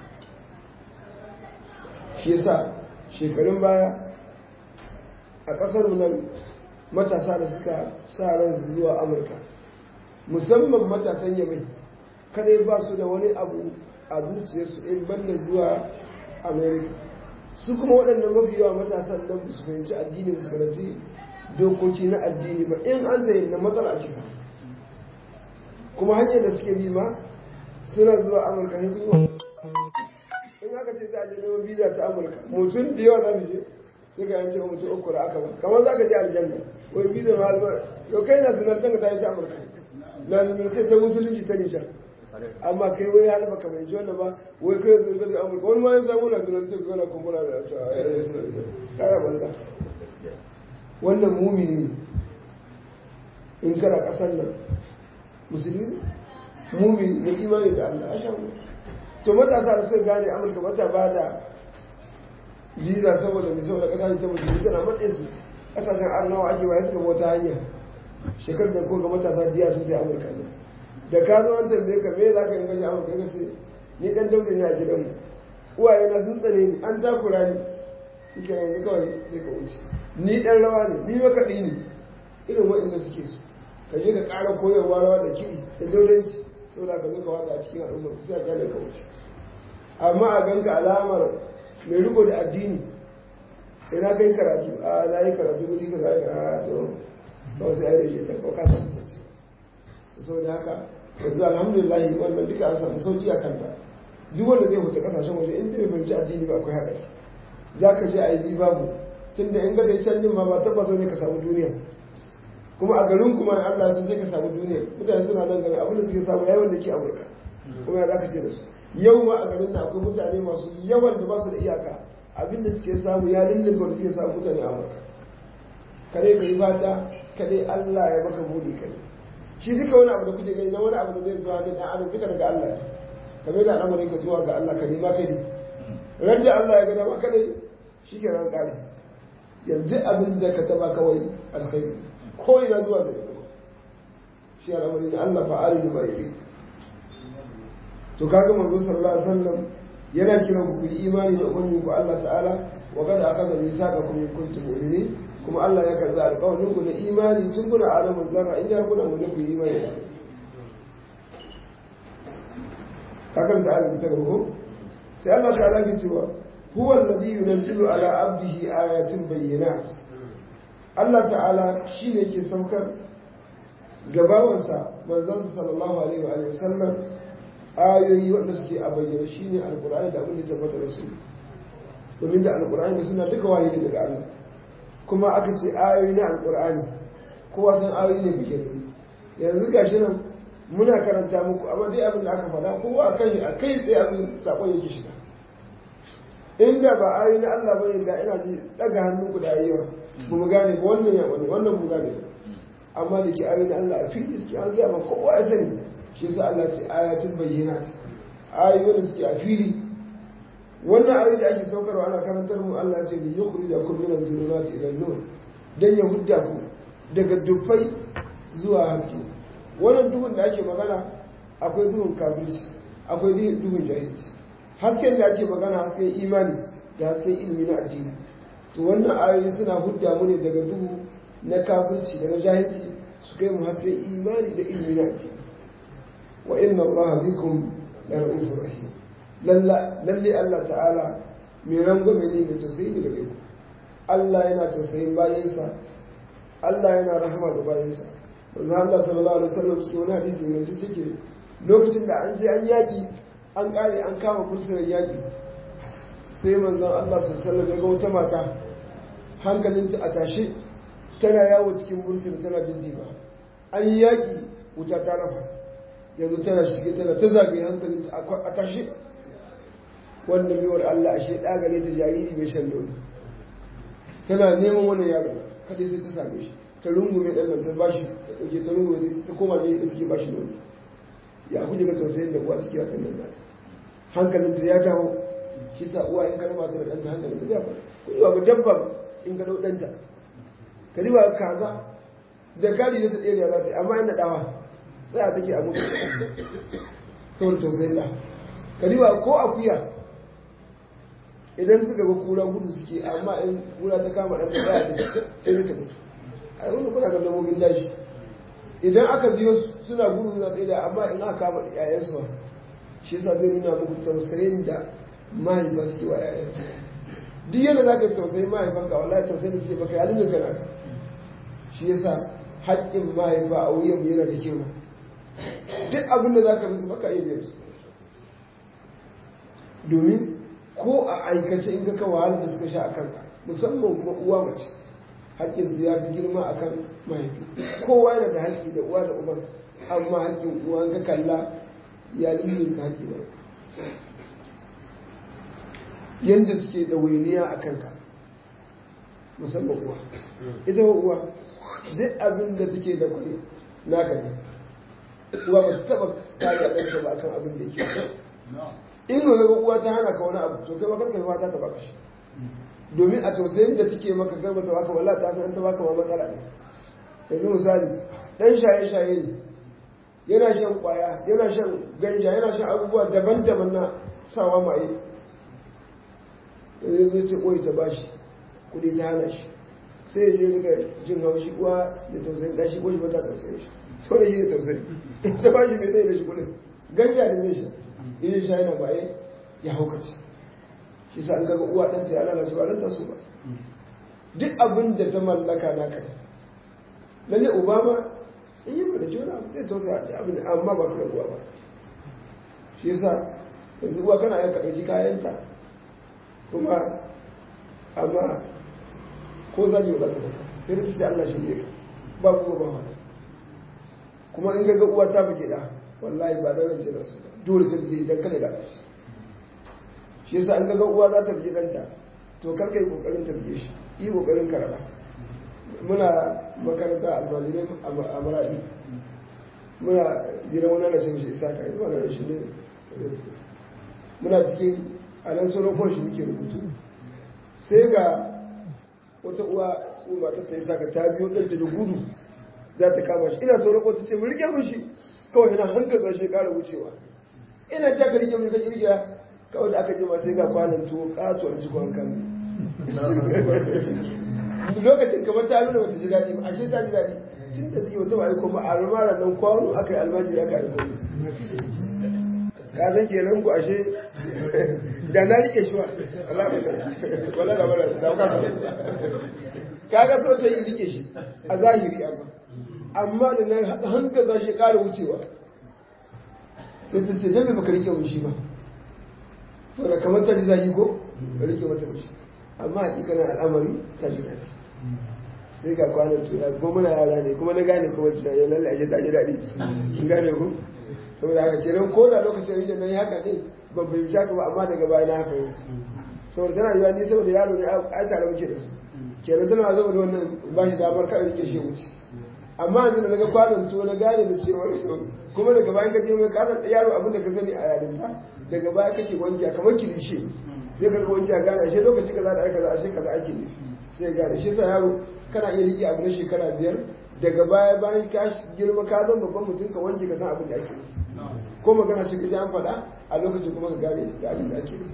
S2: shi yasa shekarun baya a ƙasar nan matasa da suka sa ran su zuwa amurka musamman matasan yamai kadai ba su da wani abu a zuciyarsu in banda zuwa america su kuma waɗannan mafi yawa matasan nan su fahimci addini su karanci dokoki na addini ba in an zai na matsala a kisa kuma hanyar da suke bi ma suna zuwa amurka ne kuma in aka ce za a je neman biza ta amurka mutum da yawa za su je suka yanke wa mutum uku da aka ba kamar za ka je aljanna wai biza ma albar yau kai na zinar ta ta yi ta amurka na zinar sai ta musulunci ta nishar amma kai wai har baka mai ji wannan ba wai kai yanzu ka zai amurka wani ma ya samu na zinar ta gana kumbura da ta kaya banza wannan mumini in kana ƙasar nan musulmi mumin mai imani da Allah a shamu to matasa da suka gane amurka mata ba da visa saboda mai saboda ƙasa ta musulmi tana matsayin su ƙasashen arnawa ake waye suka wata hanya shekarar da ko ga matasa diya sun fi amurka ne da ka zo an tambaye ka me za ka yi gaji amurka ka ce ni ɗan daure ne a gidanmu uwaye na sun tsane ni an takura ni suke yanzu kawai zai ka wuce ni ɗan rawa ne ni makaɗi ne irin waɗanda suke su ka je ka ƙara koyarwa rawa da kiɗi da dauranci saboda ka zo ka watsa a cikin al'ummar ku sai a kyale ka wuce amma a ganka alamar mai riko da addini ina kai karatu a na yi karatu wuri ka zai a to ba wasu ai rage ta ba ka san ta ce saboda haka yanzu alhamdulillah wannan duka an samu sauki a kanta duk wanda zai huta kasashen waje in bai fahimci addini ba akwai haɗari za ka je a yi babu tunda in ga da can ma ba tabbas ne ka samu duniya kuma a garin kuma Allah sun sai ka samu duniya mutane suna nan gari abinda suke samu yawan da ke Amurka kuma ya zaka ce da su yau ma a garin nan akwai mutane masu yawan da ba su da iyaka abinda suke samu ya lullun da suke samu mutane a Amurka kare ka yi fata kare Allah ya maka buɗe kare shi duka wani abu da kuke gani na wani abu da zai zuwa da ɗan adam duka daga Allah ne kamar da al'amarin ka zuwa ga Allah ka nema kai ne ran da Allah ya ga dama kadai shi ke ran kare yanzu abin da ka taba kawai alkhairi ko ina zuwa da yau shi al'amari da Allah fa'ali da bai to kaga manzo sallallahu alaihi wasallam yana kiran ku yi imani da ubangiji ku Allah ta'ala wa kada akaza misaqakum in kuntum mu'minin kuma Allah ya karbi alƙawarin ku na imani tun kuna alamun zarra in ya kuna mu ku yi imani da kakan da Allah ta gaba sai Allah ta'ala ke cewa huwa alladhi yunzilu ala abdihi ayatin bayyinat Allah ta'ala shi ne ke saukar gabawansa manzansa sallallahu alaihi wa sallam ayoyi wanda suke a bayyana shi ne alkur'ani da abin da tabbata da su domin da alkur'ani da suna duka wahayi ne daga Allah kuma aka ce ayoyi na alkur'ani kowa san ayoyi ne bikin yanzu gashi nan muna karanta muku amma dai abin da aka faɗa kowa a kai a kai tsaye abin sakon yake shiga inda ba ayoyi na Allah bane da ina ji daga hannun ku da yawa ba mu gane ba wannan ya wani wannan mu gane amma da ke ayoyin Allah a fili suke an gaya ma kowa ya sani shi yasa Allah ce ayatul bayyinat ayoyi wanda suke a fili wannan ayoyi da ake saukarwa ana karantar mu Allah ce bi yukhrijakum min az-zulumati ila an-nur dan ya hudda ku daga dufai zuwa haske wannan duhun da ake magana akwai duhun kafirci akwai duhun jahilci hasken da ake magana hasken imani da hasken ilimi na addini to wannan ayoyi suna hudda mu ne daga duhu na kafirci da na jahilci su kai mu hasken imani da ilimi na addini wa inna Allah bikum la ra'ufur rahim lalle Allah ta'ala mai rangwame ne mai tausayi ne gare ku Allah yana tausayin bayansa Allah yana rahama da bayansa manzo Allah sallallahu alaihi wasallam sai wani hadisi mai take lokacin da an je an yaki an kare an kama kursunan yaki sai manzon Allah sallallahu alaihi wasallam ya ga wata mata hankalinta a tashe tana yawo cikin bursuna tana jinjiba an yi yaƙi wuta ta rafa yanzu tana shige tana ta zagaye hankalinta a tashe wannan biyar Allah ashe ɗagare ta jariri mai shan nono tana neman wannan yaro kadai sai ta same shi ta rungume ɗan nan ta ba shi ta ɗauke ta rungume ta koma ne da take ba shi nono ya kuje ga tausayin da uwa take wakan nan nata hankalinta ya dawo shi sa uwa in karama ta da ɗanta hankalinta ya ba kuwa ga dabba in ga ɗau ɗanta ka riba kaza da gadi da ta tsere za ta yi amma ina ɗawa tsaya take a mutu saboda tausayin da ka riba ko akuya idan suka ga kura gudu suke amma in kura ta kama ɗan tsaya ta sai ta mutu a yi wani kuna ga dabbobin daji idan aka biyo suna gudu na tsaye amma in aka kama yayansu shi yasa zai nuna muku tausayin da mahaifa suke wa yayansu duk yadda za ka tausayi mahaifanka wallahi tausayi da suke baka yalin da kana shi yasa haƙƙin mahaifa a wuyan yana da kyau duk abin da za ka musu baka iya biyar su domin ko a aikace in ga ka wahalar da suka sha a kanka musamman kuma uwa mace haƙƙin ya fi girma a kan mahaifi kowa yana da haƙƙi da uwa da uban amma haƙƙin uwa ka kalla ya lullu ka haƙƙi ba yadda suke da wainiya a kanka musamman uwa ita uwa duk abin da take da kuɗi naka ne uwa ba ta taɓa kare ɗanta ba akan abin da yake in ga uwa ta hana ka wani abu to kai ma karka fata ta baka shi domin a tausayin da take maka garba ta baka wallahi ta san ta baka ma matsala ne yanzu misali dan shaye shaye ne yana shan kwaya yana shan ganja yana shan abubuwa daban-daban na sawa maye yanzu zai ce koyi ta bashi kuɗi ta hana shi sai ya je daga jin haushi uwa da tausayin ɗan shi ko shi ba ta tausayin shi sau da shi da tausayi ta bashi mai tsaye da shi kuɗin ganja da zai sha in sha yana baye ya haukace shi sa an kaga uwa ɗanta ya lalace ba ɗanta su ba duk abin da ta mallaka na kai lalle uba ma in yi ba da jona zai tausaya da abin amma ba ka uwa ba shi yasa yanzu uwa kana yanka ɗauki kayanta kuma amma ko zagi ba za ta dauka sai da ta ce Allah shi ne ka ba kuma ba wani kuma in ga uwa ta buge da wallahi ba da rance da su dole ta buge idan kada ga shi shi yasa an ga uwa za ta buge danta to kar ka yi kokarin ta buge shi yi kokarin ka raba muna makaranta almajirai a maradi muna gidan wani na cin shi isa ka yi wani shi ne muna cikin a nan sauran kwan shi muke rubutu sai ga wata uwa uwa ta ta yi saka ta biyo ɗanta da gudu za ta kama shi ina sauran kwata ce mu rike mun shi kawai yana hankali shi ƙara wucewa ina ta ka rike mun ka rike kawai da aka je ma sai ga kwanan tuwo ƙato a cikin kan lokacin kamar ta nuna bata ji daɗi ba ashe ta ji daɗi tun da suke wata ba aiko ba a rumara nan kwano aka yi almajiri aka aiko ka san kenan ku ashe da na rike shi wa Allah ba wala da wala da ka ka ga so ta yi rike shi a zahiri amma amma da na hanga za shi ƙara wucewa sai ta ce dan me baka rike mun shi ba saboda kamar ta ji zahi ko ka rike mata mun shi amma hakikanin al'amari ta ji daɗi sai ga kwanan tura kuma muna yara ne kuma na gane kuma tunani lalle ashe ta ji daɗi in gane ku saboda haka kenan ko da lokacin rijiyar nan haka ne ban bai shaka ba amma daga baya na fahimta saboda tana yiwa ni saboda yaro ne a tare muke da su kenan tana zama da wannan ba shi damar kada rike shi wuce amma yanzu da naga kwanan to na gane da cewa kuma daga baya ka je mai kasar yaro abin da ka sani a yarinta daga baya kake wanke kamar kilishe sai ka wanke a gane ashe lokaci kaza da aka za ashe kaza ake ne sai gane shi sa yaro kana iya rike abu na shekara biyar daga baya bayan ka girma ka zama babban mutum ka wanke ka san abin da ake yi ko magana ce ka ji an faɗa a lokacin kuma ka gane da abin da ake yi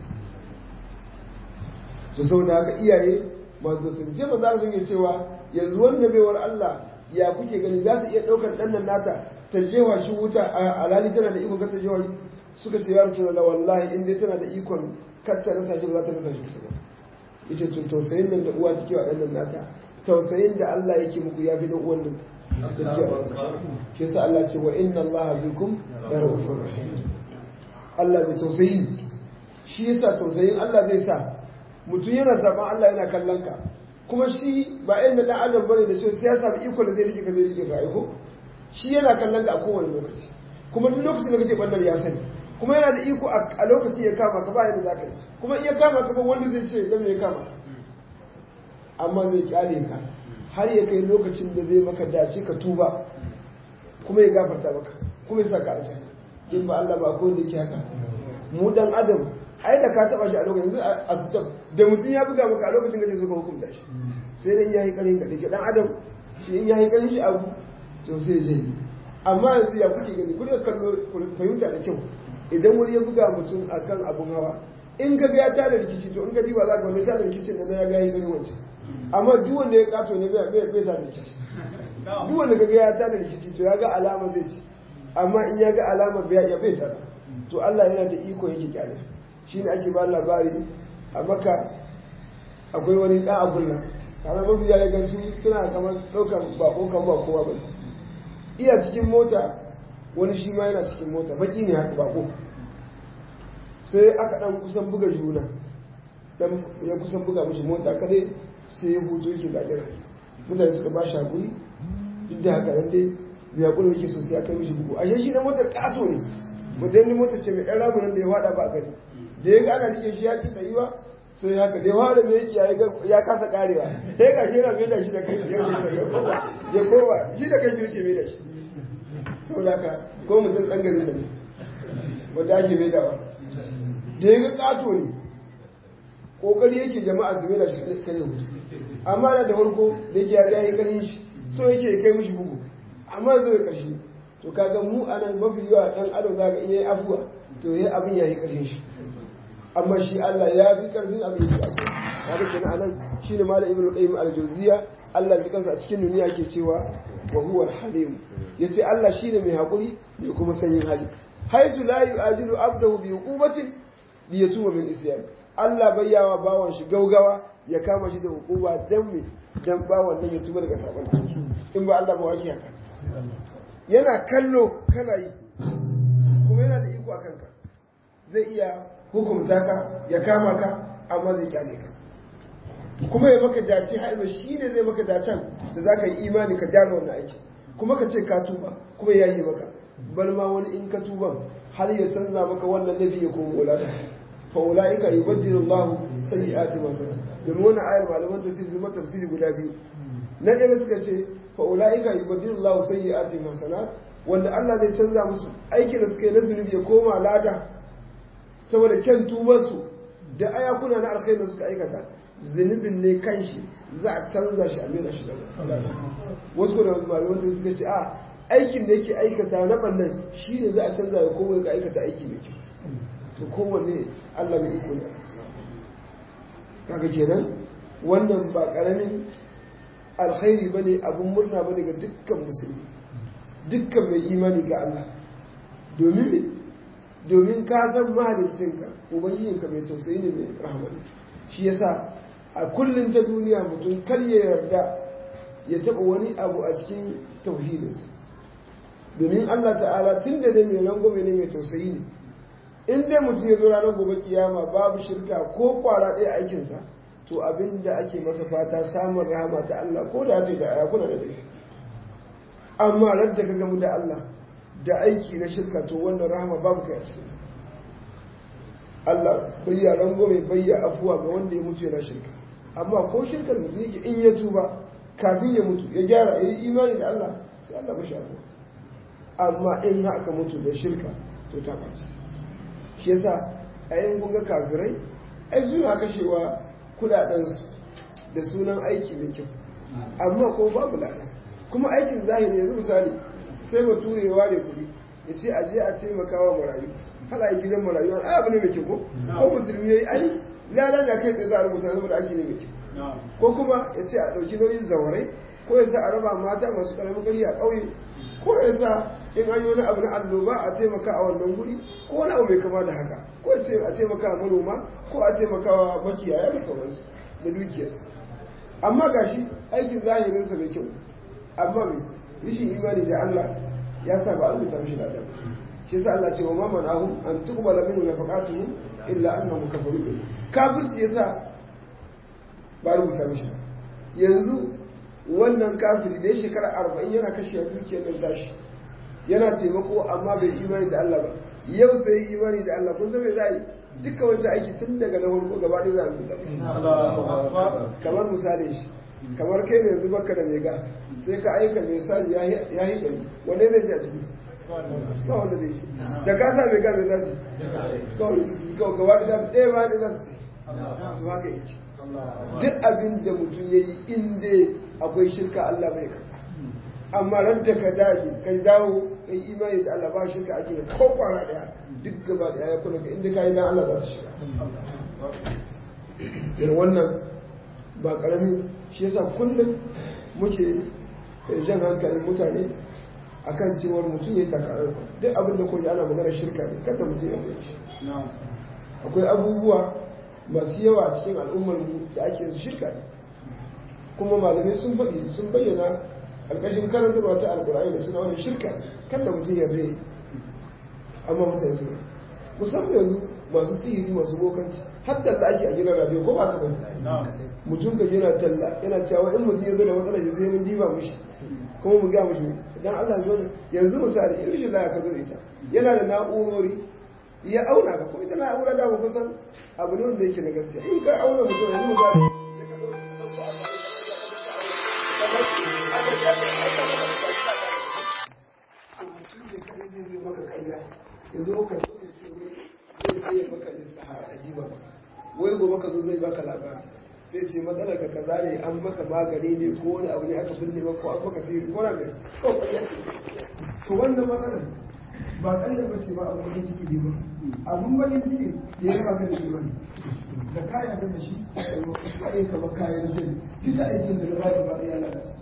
S2: to saboda haka iyaye masu sun je ba za su yi cewa yanzu wannan baiwar Allah ya kuke gani za su iya ɗaukar ɗan nan nata ta jewa shi wuta a alhali tana da ikon kasa jewa suka ce ya rasu da wallahi in dai tana da ikon kasta rasa shi ba za ta rasa shi ba ita to tausayin nan da uwa take wa ɗan nan nata tausayin da Allah yake muku ya fi da uwan nan da take wa shi yasa Allah ce wa inna Allah bikum ya rahufur rahim Allah mai tausayi shi yasa tausayin Allah zai sa mutum yana saban Allah yana kallon ka kuma shi ba yan da adam bane da sai ya samu iko da zai rike ka zai rike ka aiko shi yana kallon ka a kowane lokaci kuma duk lokacin da kake bannar ya sani kuma yana da iko a lokaci ya kama ka ba yadda za ka yi kuma iya kama ka ba wanda zai ce dan ya kama amma zai kyale ka har ya kai lokacin da zai maka dace ka tuba kuma ya gafarta maka kuma ya sa ka aljanna in ba Allah ba ko da yake haka mu dan adam ai da ka taba shi a lokacin a stop da mutum ya buga maka a lokacin da suka hukunta shi sai dai yayi karin ka dake dan adam shi in yayi karin shi abu to sai zai yi amma yanzu ya kuke gani ku kallo fahimta da kyau idan wani ya buga mutum akan abun hawa in ka ga ya tada rikici to in ka diba za ka wani tada rikicin da ya ga yayi karin wancan amma duk wanda ya kato ne bai bai sa rikici duk wanda ka ga ya tada rikici to ya ga alama zai ci amma in ya ga alamar bai ya bai tada to Allah yana da iko yake kyale shi ne ake ba labari a maka akwai wani ɗan abun nan kamar mafi ya ga su suna kamar ɗaukar bako kan ba kowa ba iya cikin mota wani shi ma yana cikin mota baki ne haka bako sai aka ɗan kusan buga juna dan ya kusan buga mishi mota kadai sai ya hutu yake zaƙi rai mutane suka ba shi haƙuri duk da haka nan dai bai haƙuri yake sosai aka mishi bugu ashe shi na motar ƙato ne mutum motar ce mai ɗan ramunan da ya faɗa ba gani da ya ga ana rike shi ya ki tsayuwa sai haka dai wanda mai yake ya kasa karewa sai ga shi yana mai da shi da kai ya koma ya koma shi da kai yake mai da shi saboda haka ko mutum dan garin da ne wanda ake mai dawa da ya ga kato ne kokari yake jama'a su mai da shi sai ya mutu amma da da farko da yake ya yi karin shi so yake kai mishi bugu amma zai karshe to kaga mu anan mafi yawa dan adam zaka iya yi afuwa to yayi abin yayi karshen shi amma shi Allah ya fi karfin abin da ake kaga kenan anan shine malam ibnu qayyim al-jawziya Allah ya kansa a cikin duniya yake cewa wa huwa al-halim yace Allah shine mai hakuri mai kuma sanyin hali haitu la yu'ajilu abdahu bi uqubatin li yatuba min isyan Allah bayyawa bawan shi gaugawa ya kama shi da hukuma dan me dan bawan nan ya tuba daga sabon in ba Allah ba wake haka yana kallo kana yi kuma yana da iko a kanka zai iya hukumta ka ya kama ka amma zai kyale ka kuma ya maka dace haima shi ne zai maka dacen da za ka yi imani ka gyara wannan aiki kuma ka ce ka tuba kuma ya yi maka bal ma wani in ka tuban har ya canza maka wannan laifi ya koma wulata fa ulaika yubaddilu Allah sayyi'ati ma sana domin wannan ayar malaman tafsiri sun tafsiri guda biyu na ɗaya suka ce fa ulaika yubaddilu Allah sayyi'ati ma sana wanda Allah zai canza musu aikin da suka yi na zunubi ya koma lada saboda kyan tubarsu da ayakuna na alkhairi da suka aikata zunubin ne kanshi za a canza shi a mera shi da wasu kuma da malaman ta suka ce a aikin da yake aikata na ɓannan shi ne za a canza ya koma ga aikata aiki mai kyau to kowanne Allah mai iko ne a kansa kaga kenan wannan ba ƙaramin alkhairi ba ne abin murna ba ne ga dukkan musulmi dukkan mai imani ga Allah domin me domin ka san mahaliccinka ubangijinka mai tausayi ne mai rahmani shi yasa a kullum ta duniya mutum kar ya yarda ya taɓa wani abu a cikin tauhidinsa domin Allah ta'ala tun da dai mai rangwame ne mai tausayi ne in dai mutum ya zo ranar gobe kiyama babu shirka ko kwara ɗaya aikinsa to abin da ake masa fata samun rahama ta Allah ko da ta da ayakuna da dai amma ran da ka gamu da Allah da aiki na shirka to wannan rahama babu kai a cikin Allah bayya rangwame bayya afuwa ga wanda ya mutu yana shirka amma ko shirkar mutum yake in ya tuba kafin ya mutu ya gyara ya yi imani da Allah sai Allah mashi afuwa amma in haka mutu da shirka to ta ɓaci shi yasa a yin kunga kafirai ai suna kashewa kudadensu da sunan aiki mai kyau amma ko babu lada kuma aikin zahiri yanzu misali sai ba turewa da kuɗi ya ce aje a taimaka wa marayu kala yi gidan marayu ai abu ne mai kyau ko ko musulmi yayi ai lada da kai tsaye za a rubuta saboda aiki ne mai kyau ko kuma ya ce a ɗauki nauyin zawarai ko ya sa a raba mata masu ƙaramin gari a ƙauye ko ya sa in an yi wani abu na annoba a taimaka a wannan guri ko wani abu mai kama da haka ko a taimaka wa manoma ko a taimaka wa makiyaya da sauransu da dukiyarsa amma gashi aikin zahirinsa mai kyau amma mai rishin imani da Allah ya sa ba a rubuta mishi da adam shi yasa Allah ce wa ma manahum an tuqbala minhu nafaqatuhum illa annahum kafaru bi kafirci yasa ba a rubuta mishi yanzu wannan kafiri da ya shekara arba'in yana kashe dukiyar nan tashi yana taimako amma bai imani da Allah ba yau sai imani da Allah kun san me za a yi dukkan wancan aiki tun daga na farko gaba ɗaya za a rubuta kamar misali shi kamar kai ne yanzu baka da mega sai ka aika mai sali ya yi ɗari wanda zai ji a ciki ba wanda zai ji da ka sa mega mai zasu kawai gaba ɗaya ɗaya ba ɗaya zasu to haka yake duk abin da mutum ya yi inda akwai shirka Allah bai karɓa amma ran da ka dace ka dawo kai imani da Allah ba shirka ake da ko kwana daya duk gaba daya ya kula ka inda ka yi dan Allah za su shiga irin wannan ba karami shi yasa kullum muke jan hankalin mutane akan cewar mutum ya taka duk abin da kuma ana magana shirka ne kada mutum ya yi shi akwai abubuwa masu yawa a cikin al'ummar mu da ake su shirka ne kuma malamai sun faɗi sun bayyana ƙarƙashin karantarwa ta alƙur'ani da suna wani shirka kan da mutum ya bai amma mutane suna musamman yanzu masu sihiri masu bokanci har talla ake a gidan radio ko ba ka bane mutum ka yana talla yana cewa in mutum ya zo da matsalar shi zai mun diba mushi kuma mu ga mushi dan Allah zo yanzu misali in shi ka zo ita yana da na'urori ya auna ka ko ita na'ura da ba kusan abu ne wanda yake na gaskiya in ka auna mutum yanzu mu gani sai ka ɗauki mutum ne kaɗai zai zai maka ƙarya ya zo ka zo ya ce zai zai maka lissaha a jiba wai gobe ka zo zai baka labari sai ce matsalar ka kaza ne an maka magani ne ko wani abu ne aka binne maka ko an maka sihiri ko na mai kawai ƙarya ce to wannan matsalar ba ƙarya ba ce ba abu bakin ciki ne ba abun bakin ciki ya raba ka da shi bane da kaya da shi ai ka ba kayan jin duka aikin da ba da ba ya lalace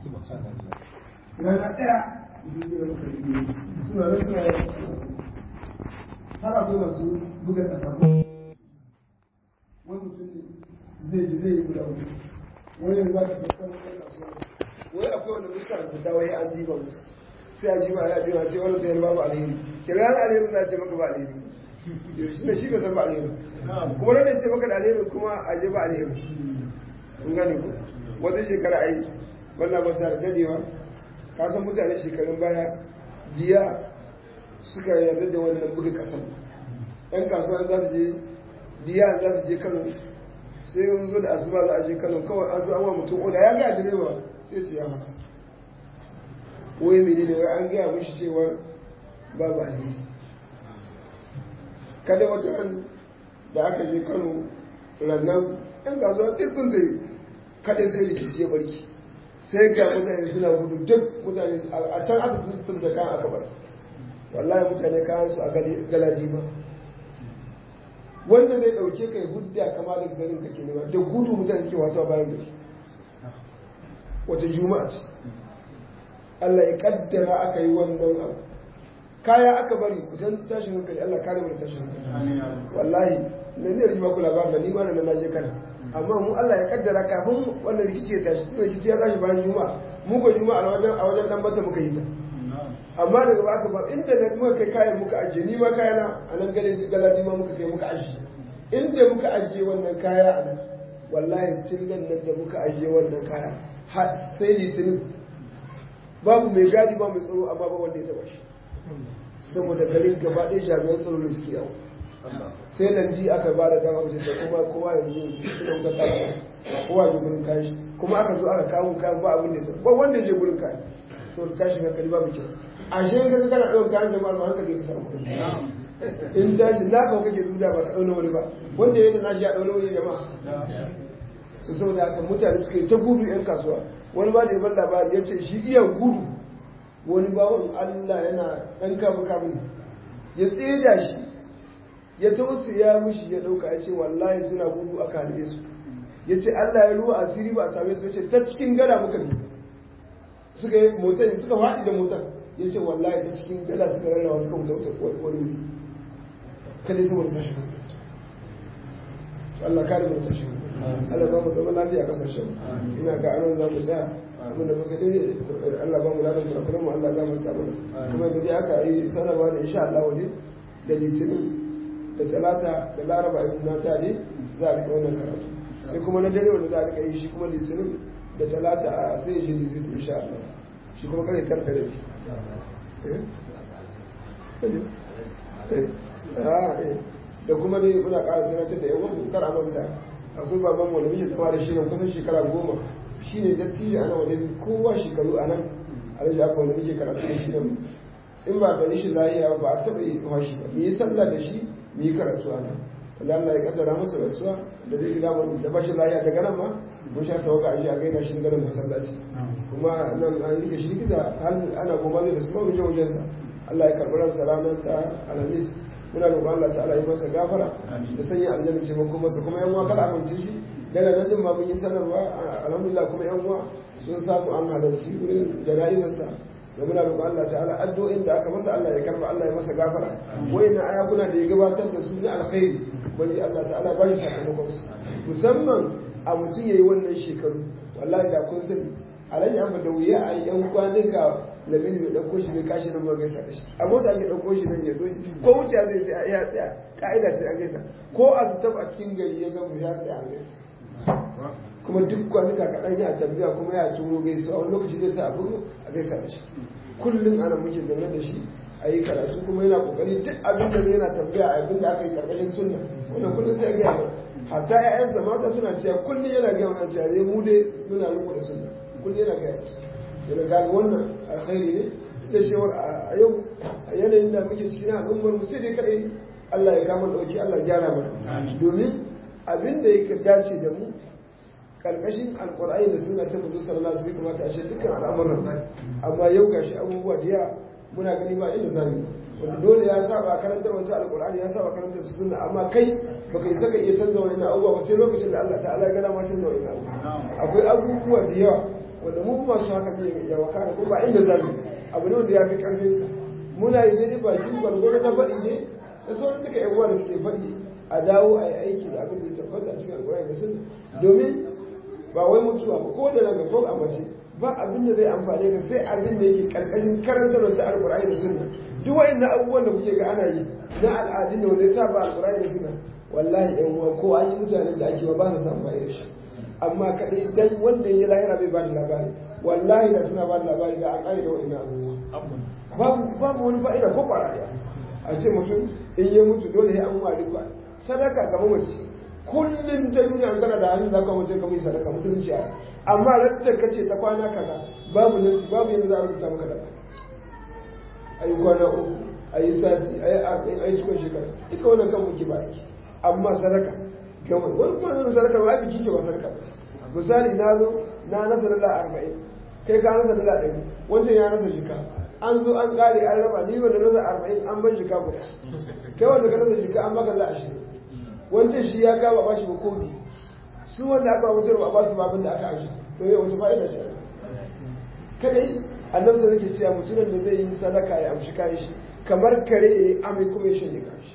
S2: rana ɗaya zai yi maka ilimi suna nan suna yin har akwai masu buga ƙasa wani mutum zai ji zai yi guda hudu wani yanzu za ka tafi wani kasuwa wai akwai wanda musta da dawa ya an jiba musu sai a jiba ya jiba ce wani tayar babu alheri kira na alheri za a ce maka ba alheri shi ne shi ka san ba alheri kuma nan ce maka da alheri kuma a je ba alheri kun gane ku wata shekara ai wannan ba ta da dadewa ka san mutane shekarun baya jiya suka yarda da wannan buga kasan yan kasuwa za su je diya za su je kano sai mun zo da asuba za a je kano kawai an zo an wa mutum oda ya ga direba sai ce ya masa wai mene ne wai an gaya mishi cewa babu alheri kada wata ran da aka je kano rannan yan kasuwa ɗin sun zai kada sai rikici ya barki sai ga mutane suna gudu duk mutane a can aka tuntun da kan aka bar wallahi mutane kayan su a galaji ba wanda zai dauke kai hudda kama da garin ka ke nema da gudu mutane ke wato bayan gari wata juma'a ce Allah ya kaddara aka yi wannan abu kaya aka bari kusan tashin hankali Allah kare mu da tashin hankali wallahi na ne rima ku labarin da ni ma na naje kana amma mu Allah ya kaddara kafin wannan rikici ya tashi tunda rikici ya tashi bayan juma'a mu ko juma'a a wajen a wajen dan bata muka yi ta amma daga baka ba inda na muka kai kayan muka ajiye ni ma kayana a nan gale galadi ma muka kai muka ajiye inda muka ajiye wannan kaya a nan wallahi tun nan da muka ajiye wannan kaya sai litinin babu mai gadi ba mai tsaro amma ba wanda ya taba shi saboda garin gaba ɗaya jami'an tsaro ne suke yawo sai nan ji aka ba da dama wajen da kuma kowa yanzu suna wuta kara kowa ya gurin kayan kuma aka zo aka kawo kayan ba abin da ya ba wanda ya je gurin kayan saboda tashin hankali babu kyau a shi ka kana ɗaukar kayan jama'a ba hankali ka samu in tashi na kawo kake duda ba ka ɗauna wani ba wanda ya yi da na ji a ɗauna wani jama'a su saboda haka mutane suka yi ta gudu 'yan kasuwa wani ba da yaban labari ya ce shi iya gudu wani bawan Allah yana ɗan kamu kamu ya tseda shi ya tausaya mishi ya ɗauka ya ce wallahi suna gudu aka halbe su ya ce Allah ya ruwa asiri ba a same su ya ce ta cikin gada muka bi suka yi motar suka faɗi da motar ya ce wallahi ta cikin gada suka rarrawa suka wuta wani wuri kada saboda tashi Allah kare mu tashi Allah ba mu zama lafiya kasashen ina ga anan za mu tsaya abin da muka dai Allah ba mu ladan kurakuran mu Allah ya gafarta mana kuma da dai aka yi sanarwa da insha Allah wani da litinin da talata da laraba ibn na tare za a rika wannan karatu sai kuma na dare wanda za a rika yi shi kuma litinin da talata a sai yi jini zai insha Allah shi kuma kare karka da da kuma dai muna ƙara sanatar da yawan kar amanta akwai baban wanda muke zama da shi nan kusan shekara goma shi ne dattijo ana wanda kowa shekaru a nan alhaji aka wanda muke karatu da shi nan in ba da shi lahiya ba a taɓa yi shi ba mu yi sallah da shi mu yi karatu a nan wanda Allah ya kaddara masa rasuwa da dai gida da ba shi lahiya daga nan ma mun sha tawaga a ji a gaina shi ganin masallaci kuma nan an rike shi likita ana goma zai da su ma mu je wajensa Allah ya karɓi ransa ranar ta alhamis muna roƙon Allah ta'ala yi masa gafara da sanya aljanna ce mako masa kuma yan uwa kada amince shi daga nan din ma mun yi sanarwa alhamdulillah kuma yan uwa sun samu an halarci wurin jana'izarsa da muna roƙon Allah ta'ala addu'o'in da aka masa Allah ya karba Allah ya masa gafara wayannan ayakuna da ya gabatar da su na alkhairi wani Allah ta'ala ba shi sakamakon su musamman a mutum yayi wannan shekaru wallahi da kun sani alhaji amma da wuya a yan kwanuka lamini bai ɗauko shi bai kashi nan ba gaisa da shi a mota ake ɗauko shi nan ya zo ko wuce zai sai ya tsaya ka'ida sai an gaisa ko a zutab a cikin gari ya gamu ya tsaya an gaisa kuma duk kwanuka kaɗan ya tambaya kuma ya turo gaisuwa wani lokaci zai sa abu a gaisa da shi kullum ana muke zaune da shi a yi karatu kuma yana kokari duk abin da zai yana tambaya a abin da aka yi karkashin sunna wannan kullum sai ya gaya mana hatta ƴaƴan da mata suna cewa kullum yana gaya mana cewa dai mu dai muna riko da sunna kullum yana gaya musu yana ga wannan alkhairi ne da cewar a yau a yanayin da muke cikin al'ummar mu sai dai kadai Allah ya kama dauki Allah ya gyara mana domin abin da yake dace da mu karkashin alkur'ani da suna ta mutu sallallahu alaihi kamata a ce dukkan al'amuran amma yau gashi abubuwa da yawa muna gani ba inda zamu wanda dole ya saba karantar wata alkur'ani ya saba karantar su sunna amma kai baka yi saka iya canza wani abubuwa ba sai lokacin da Allah ta'ala ya gana ma canza wani abubuwa akwai abubuwa da yawa wanda mu masu haka ne ya wakana kuma ba inda zamu abu ne wanda ya fi karfin ka muna yi daidai ba shi gwargwaro na faɗi ne da sauran duka yan uwa da suke faɗi a dawo a yi aiki da abin da ya tabbata a cikin alkur'ani da sunna domin ba wai mutuwa ba ko da daga ko a mace ba abin da zai amfane ka sai abin da yake karkashin karantar da alkur'ani da sunna duk wa'annan abubuwan da kuke ga ana yi na al'adun da wanda ya saba alkur'ani da sunna wallahi yan uwa ko an yi mutanen da ake ba ba su samu da shi amma kadai dan wanda ya lahira bai ba da labari wallahi da suna ba da labari da an kare da wa'annan abubuwa babu babu wani fa'ida ko kwaraya a ce mutum in ya mutu dole ya an wari kwa sadaka ga mamaci kullum ta duniya an kana da hannu za ka mutu ka mai sadaka musulunci a amma rantar ka ce ta kwana kaza babu nasi babu yanzu za a rubuta maka da a yi kwana uku a yi sati a yi arba'in a yi cikin shekara duka wannan kan muke ba aiki amma sadaka ga wani wani kuma zan sadaka ba biki ce ba sadaka misali na zo na nasa dala arba'in kai ka nasa dala ɗari wancan ya nasa jika an zo an kare an raba ni wanda nasa arba'in an ban jika guda kai wanda ka nasa jika an baka za ashirin wancan shi ya kawo ba shi ba komi su wanda aka ba mutum ba ba su babin da aka aji to yau wata fa'ida ce kadai annabi sai yake cewa mutumin da zai yi sadaka ya amshi kayan shi kamar kare ya yi amai kuma ya shanye kashi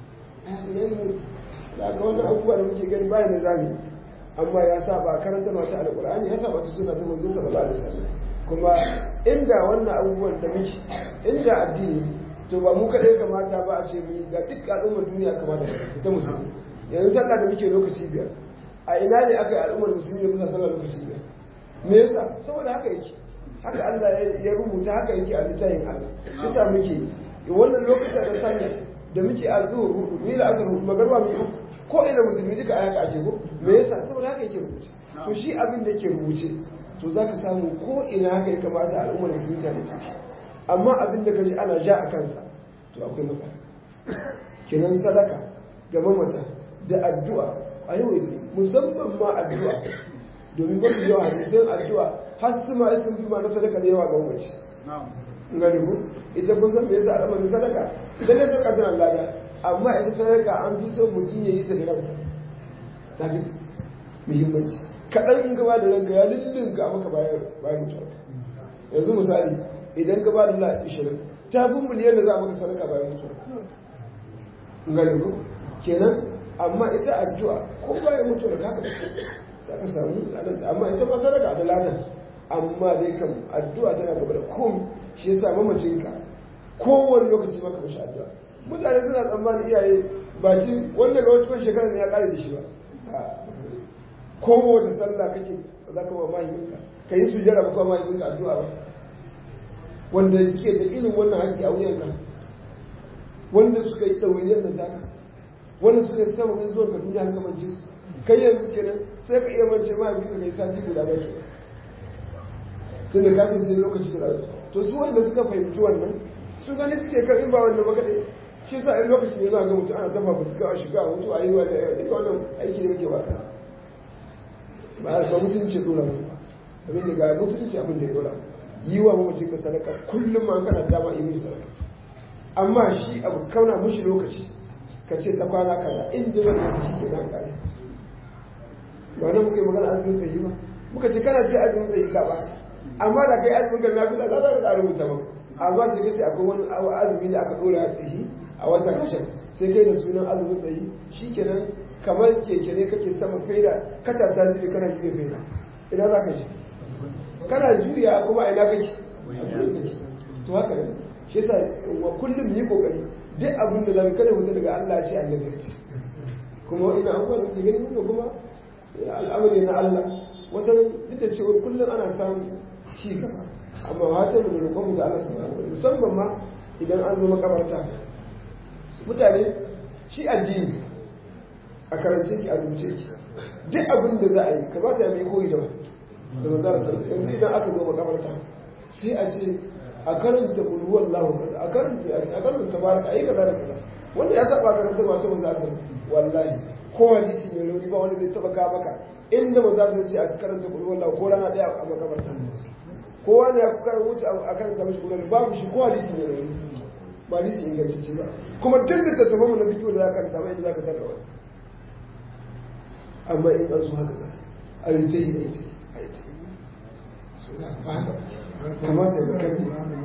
S2: da ga wannan abubuwa da muke gani bayan da zami amma ya saba karanta masu alkur'ani ya saba su suna ta manzo sallallahu alaihi wasallam kuma inda wannan abubuwan da muke inda addini to ba mu kaɗai kamata ba a ce mu ga duk al'ummar duniya kamata ta musulmi yanzu sallah da muke lokaci biyar a ina ne aka yi al'ummar musulmi muna sallah lokaci biyar me yasa saboda haka yake haka Allah ya rubuta haka yake a littafin Allah shi sa muke wannan lokacin da sallah da muke a zuwa hudu ni da aka hudu magarba mu uku ko ina musulmi duka a haka ake ko me yasa saboda haka yake rubuce to shi abin da yake rubuce to zaka samu ko ina haka ya kamata al'ummar musulmi ta mutu amma abin da kaji ana ja a kansa to akwai matsala kenan sadaka ga mamata da addu'a a yau musamman ma addu'a domin mafi yawa hadisan addu'a har su ma sun fi ma na sadaka da yawa ga mamaci ngani ku ita kun san me yasa al'amarin sadaka idan ne sadaka tana lada amma ita sadaka an fi so mutum ya yi ta da ransa ta fi muhimmanci kaɗan in gaba da ranka ya lullunka maka bayan mutuwa yanzu misali idan ka ba da la ishirin ta fi miliyan da za a maka sadaka bayan mutuwa ngani ku kenan amma ita addu'a ko bayan mutuwa da haka za ka samu ladanta amma ita ba sadaka da ladan amma dai kam addu'a tana gaba da komi shi yasa mamacinka kowane lokaci maka mashi addu'a mutane suna tsammanin iyaye bakin wanda ga wata shekara ne ya kare da shi ba kowace sallah kake za ka ba mahimminka ka yi sujjara ba kuma mahimminka addu'a ba wanda suke da irin wannan haƙƙi a wuyanka wanda suka yi ɗawainiyar da taka wanda suka yi sababin zuwa ka duniya haka mance su kai yanzu kenan sai ka iya mance mahaifinka ka yi sati guda ba ke tun da kafin sai lokaci da to su wanda suka fahimci wannan su gani suke kan in ba wannan ba kaɗai shi sa in lokaci ne za ga mutum ana tafa fituka a shiga a mutu a yi wa da yawa duka wannan aiki ne muke baka ba ba musulunci dora mu abin da ga musulunci abin da ya dora yi wa mamacin ka sadaka kullum ma kana dama yi mai sadaka amma shi abu kauna mushi lokaci ka ce ta kwana kaza inda zan yi shi ke nan kare ba nan muka yi magana azumin tsayi ba muka ce kana ce azumin tsayi ka ba amma da kai azumin ka na fi da za ka rubuta maka amma sai kace akwai wani azumi da aka dora a tsayi a watan kashin sai kai da sunan azumin tsayi shikenan kamar keke ne kake sama faida kata ta zai kana juya faida ina za ka ji kana juya kuma ina kake to haka ne shi yasa wa kullum yi kokari duk abin da zamu kada mutum daga Allah shi annabi kuma ina abubuwan da ke gani ne kuma al'amari na Allah wata duk da cewa kullum ana samun ci gaba amma wata da roƙon ga Allah subhanahu wa musamman ma idan an zo makabarta mutane shi addini a karance ki a rubuce ki duk abin da za a yi kamata ya mai koyi da da mazalar yanzu idan aka zo makabarta sai a ce a karanta bulwar lahu kaza a karanta a karanta tabaraka a yi kaza da kaza wanda ya taba karanta masu mazalar wallahi ko hadisi mai rauni ba wanda zai taba ka maka inda mazalar ce a karanta bulwar lahu ko rana daya a makabarta kowa ne ya kuka wuce a kan da mashi bulwar babu shi ko hadisi mai rauni ba hadisi ingantacce ba kuma duk da tattafa mu na bidiyo da za ka karanta ba inda za ka tarra wani amma in an zo haka za a yi ta yi da ita a yi ta yi suna ba haka kamata ya kai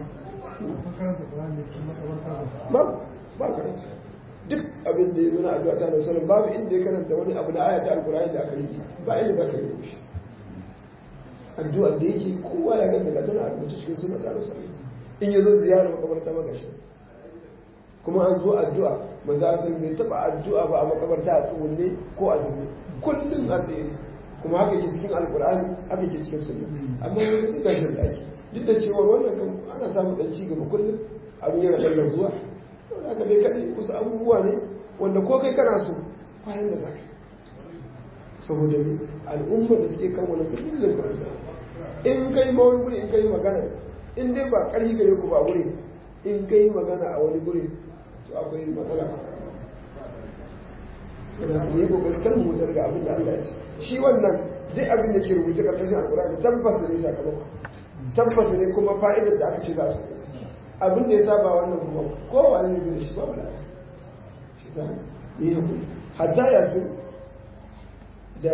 S2: ba ba karanta duk abin da ya zo na addu'a ta da sallam babu inda ya karanta wani abu na ayata alkur'ani da aka yi ba inda za ka yi shi addu'a da yake kowa ya ganta ga tana rubuta cikin suna ta da sallam in ya zo ziyarar makabarta magashi kuma an zo addu'a maza a bai taba addu'a ba a makabarta a tsugunne ko a zube kullum a tsaye kuma haka ke cikin alkur'ani haka ke cikin sunna amma wani duk da shan daki duk da cewa wannan kan ana samun dan ci gaba kullum abin yana dan zuwa haka dai kadai wasu abubuwa ne wanda ko kai kana so bayan da zaka saboda al'umma da suke kan wani sun illa kuranta in kai ma wani guri in kai magana in dai ba ƙarfi gare ku ba wuri in kai magana a wani guri to akwai matsala sannan ne kokarin kan mu daga abin da Allah ya ce shi wannan duk abin da ke rubuce karkashin alkurani tabbas ne sakamako tabbas ne kuma fa'idar da aka ce za su abin da ya saba wannan kuma kowa ne zai da shi ba wala shi sa ni hakuri hatta yasin da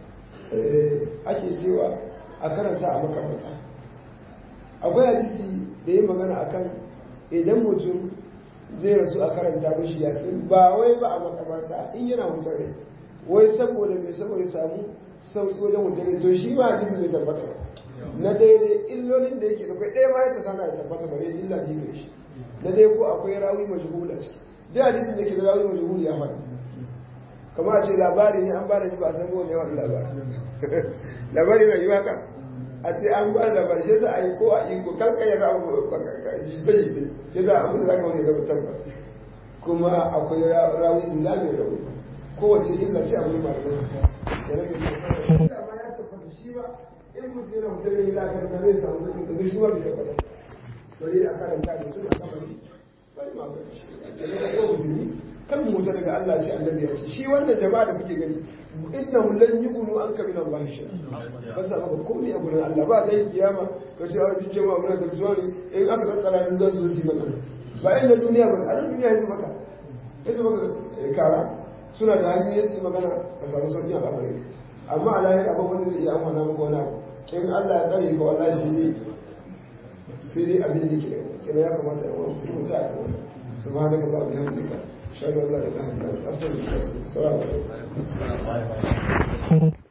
S2: ake cewa a karanta a makamata akwai hadisi da ya magana akan idan mutum zai rasu a karanta mashi yasin ba wai ba a makamata in yana wutar rai wai saboda mai saboda samu sauki wajen wutar rai to shi ma hadisi bai tabbata ba na daidai illolin da yake da kai ɗaya ma ya ta sana ya tabbata bare illa biyu gare shi na dai ko akwai rawi majhul a ciki duk hadisin da ke da rawi majhul ya faɗi kamar a ce labari ne an ba da shi ba a san wani yawan labari labari mai yi haka a ce an ba da labari sai za a yi ko a yi ko kanka ya ra jita jita ya za a da za ka wani zama tabbas kuma akwai rawi dula mai rauni kowace illa sai abu ba da ya rage da ma ya tabbata shi ba in mutum yana mutum ne za ka da zai samu sakin da shi ba bai tabbata bari a karanta da mutum a kamari bai ma ba shi ko musulmi kan mu ta daga Allah sai annabi ya ce shi wannan jama'a da kuke gani innahum lan yuqulu anka min Allah shay'a ba sa maka komai a gurin Allah ba dai kiyama ka ce a cikin jama'a mun da zuwa ne in aka tsara ne zan zo su maka ba inda duniya ba a duniya yanzu maka yanzu maka kara suna da hanyoyin su magana ka samu sauki a lamarin amma a lahira ba wanda zai iya amfana maka wani abu in Allah ya tsare ka wallahi sai dai sai dai abin da ke kina ya kamata ya wani musulmi ta a kan سبحانك اللهم وبحمدك اشهد ان لا اله الا انت استغفرك السلام عليكم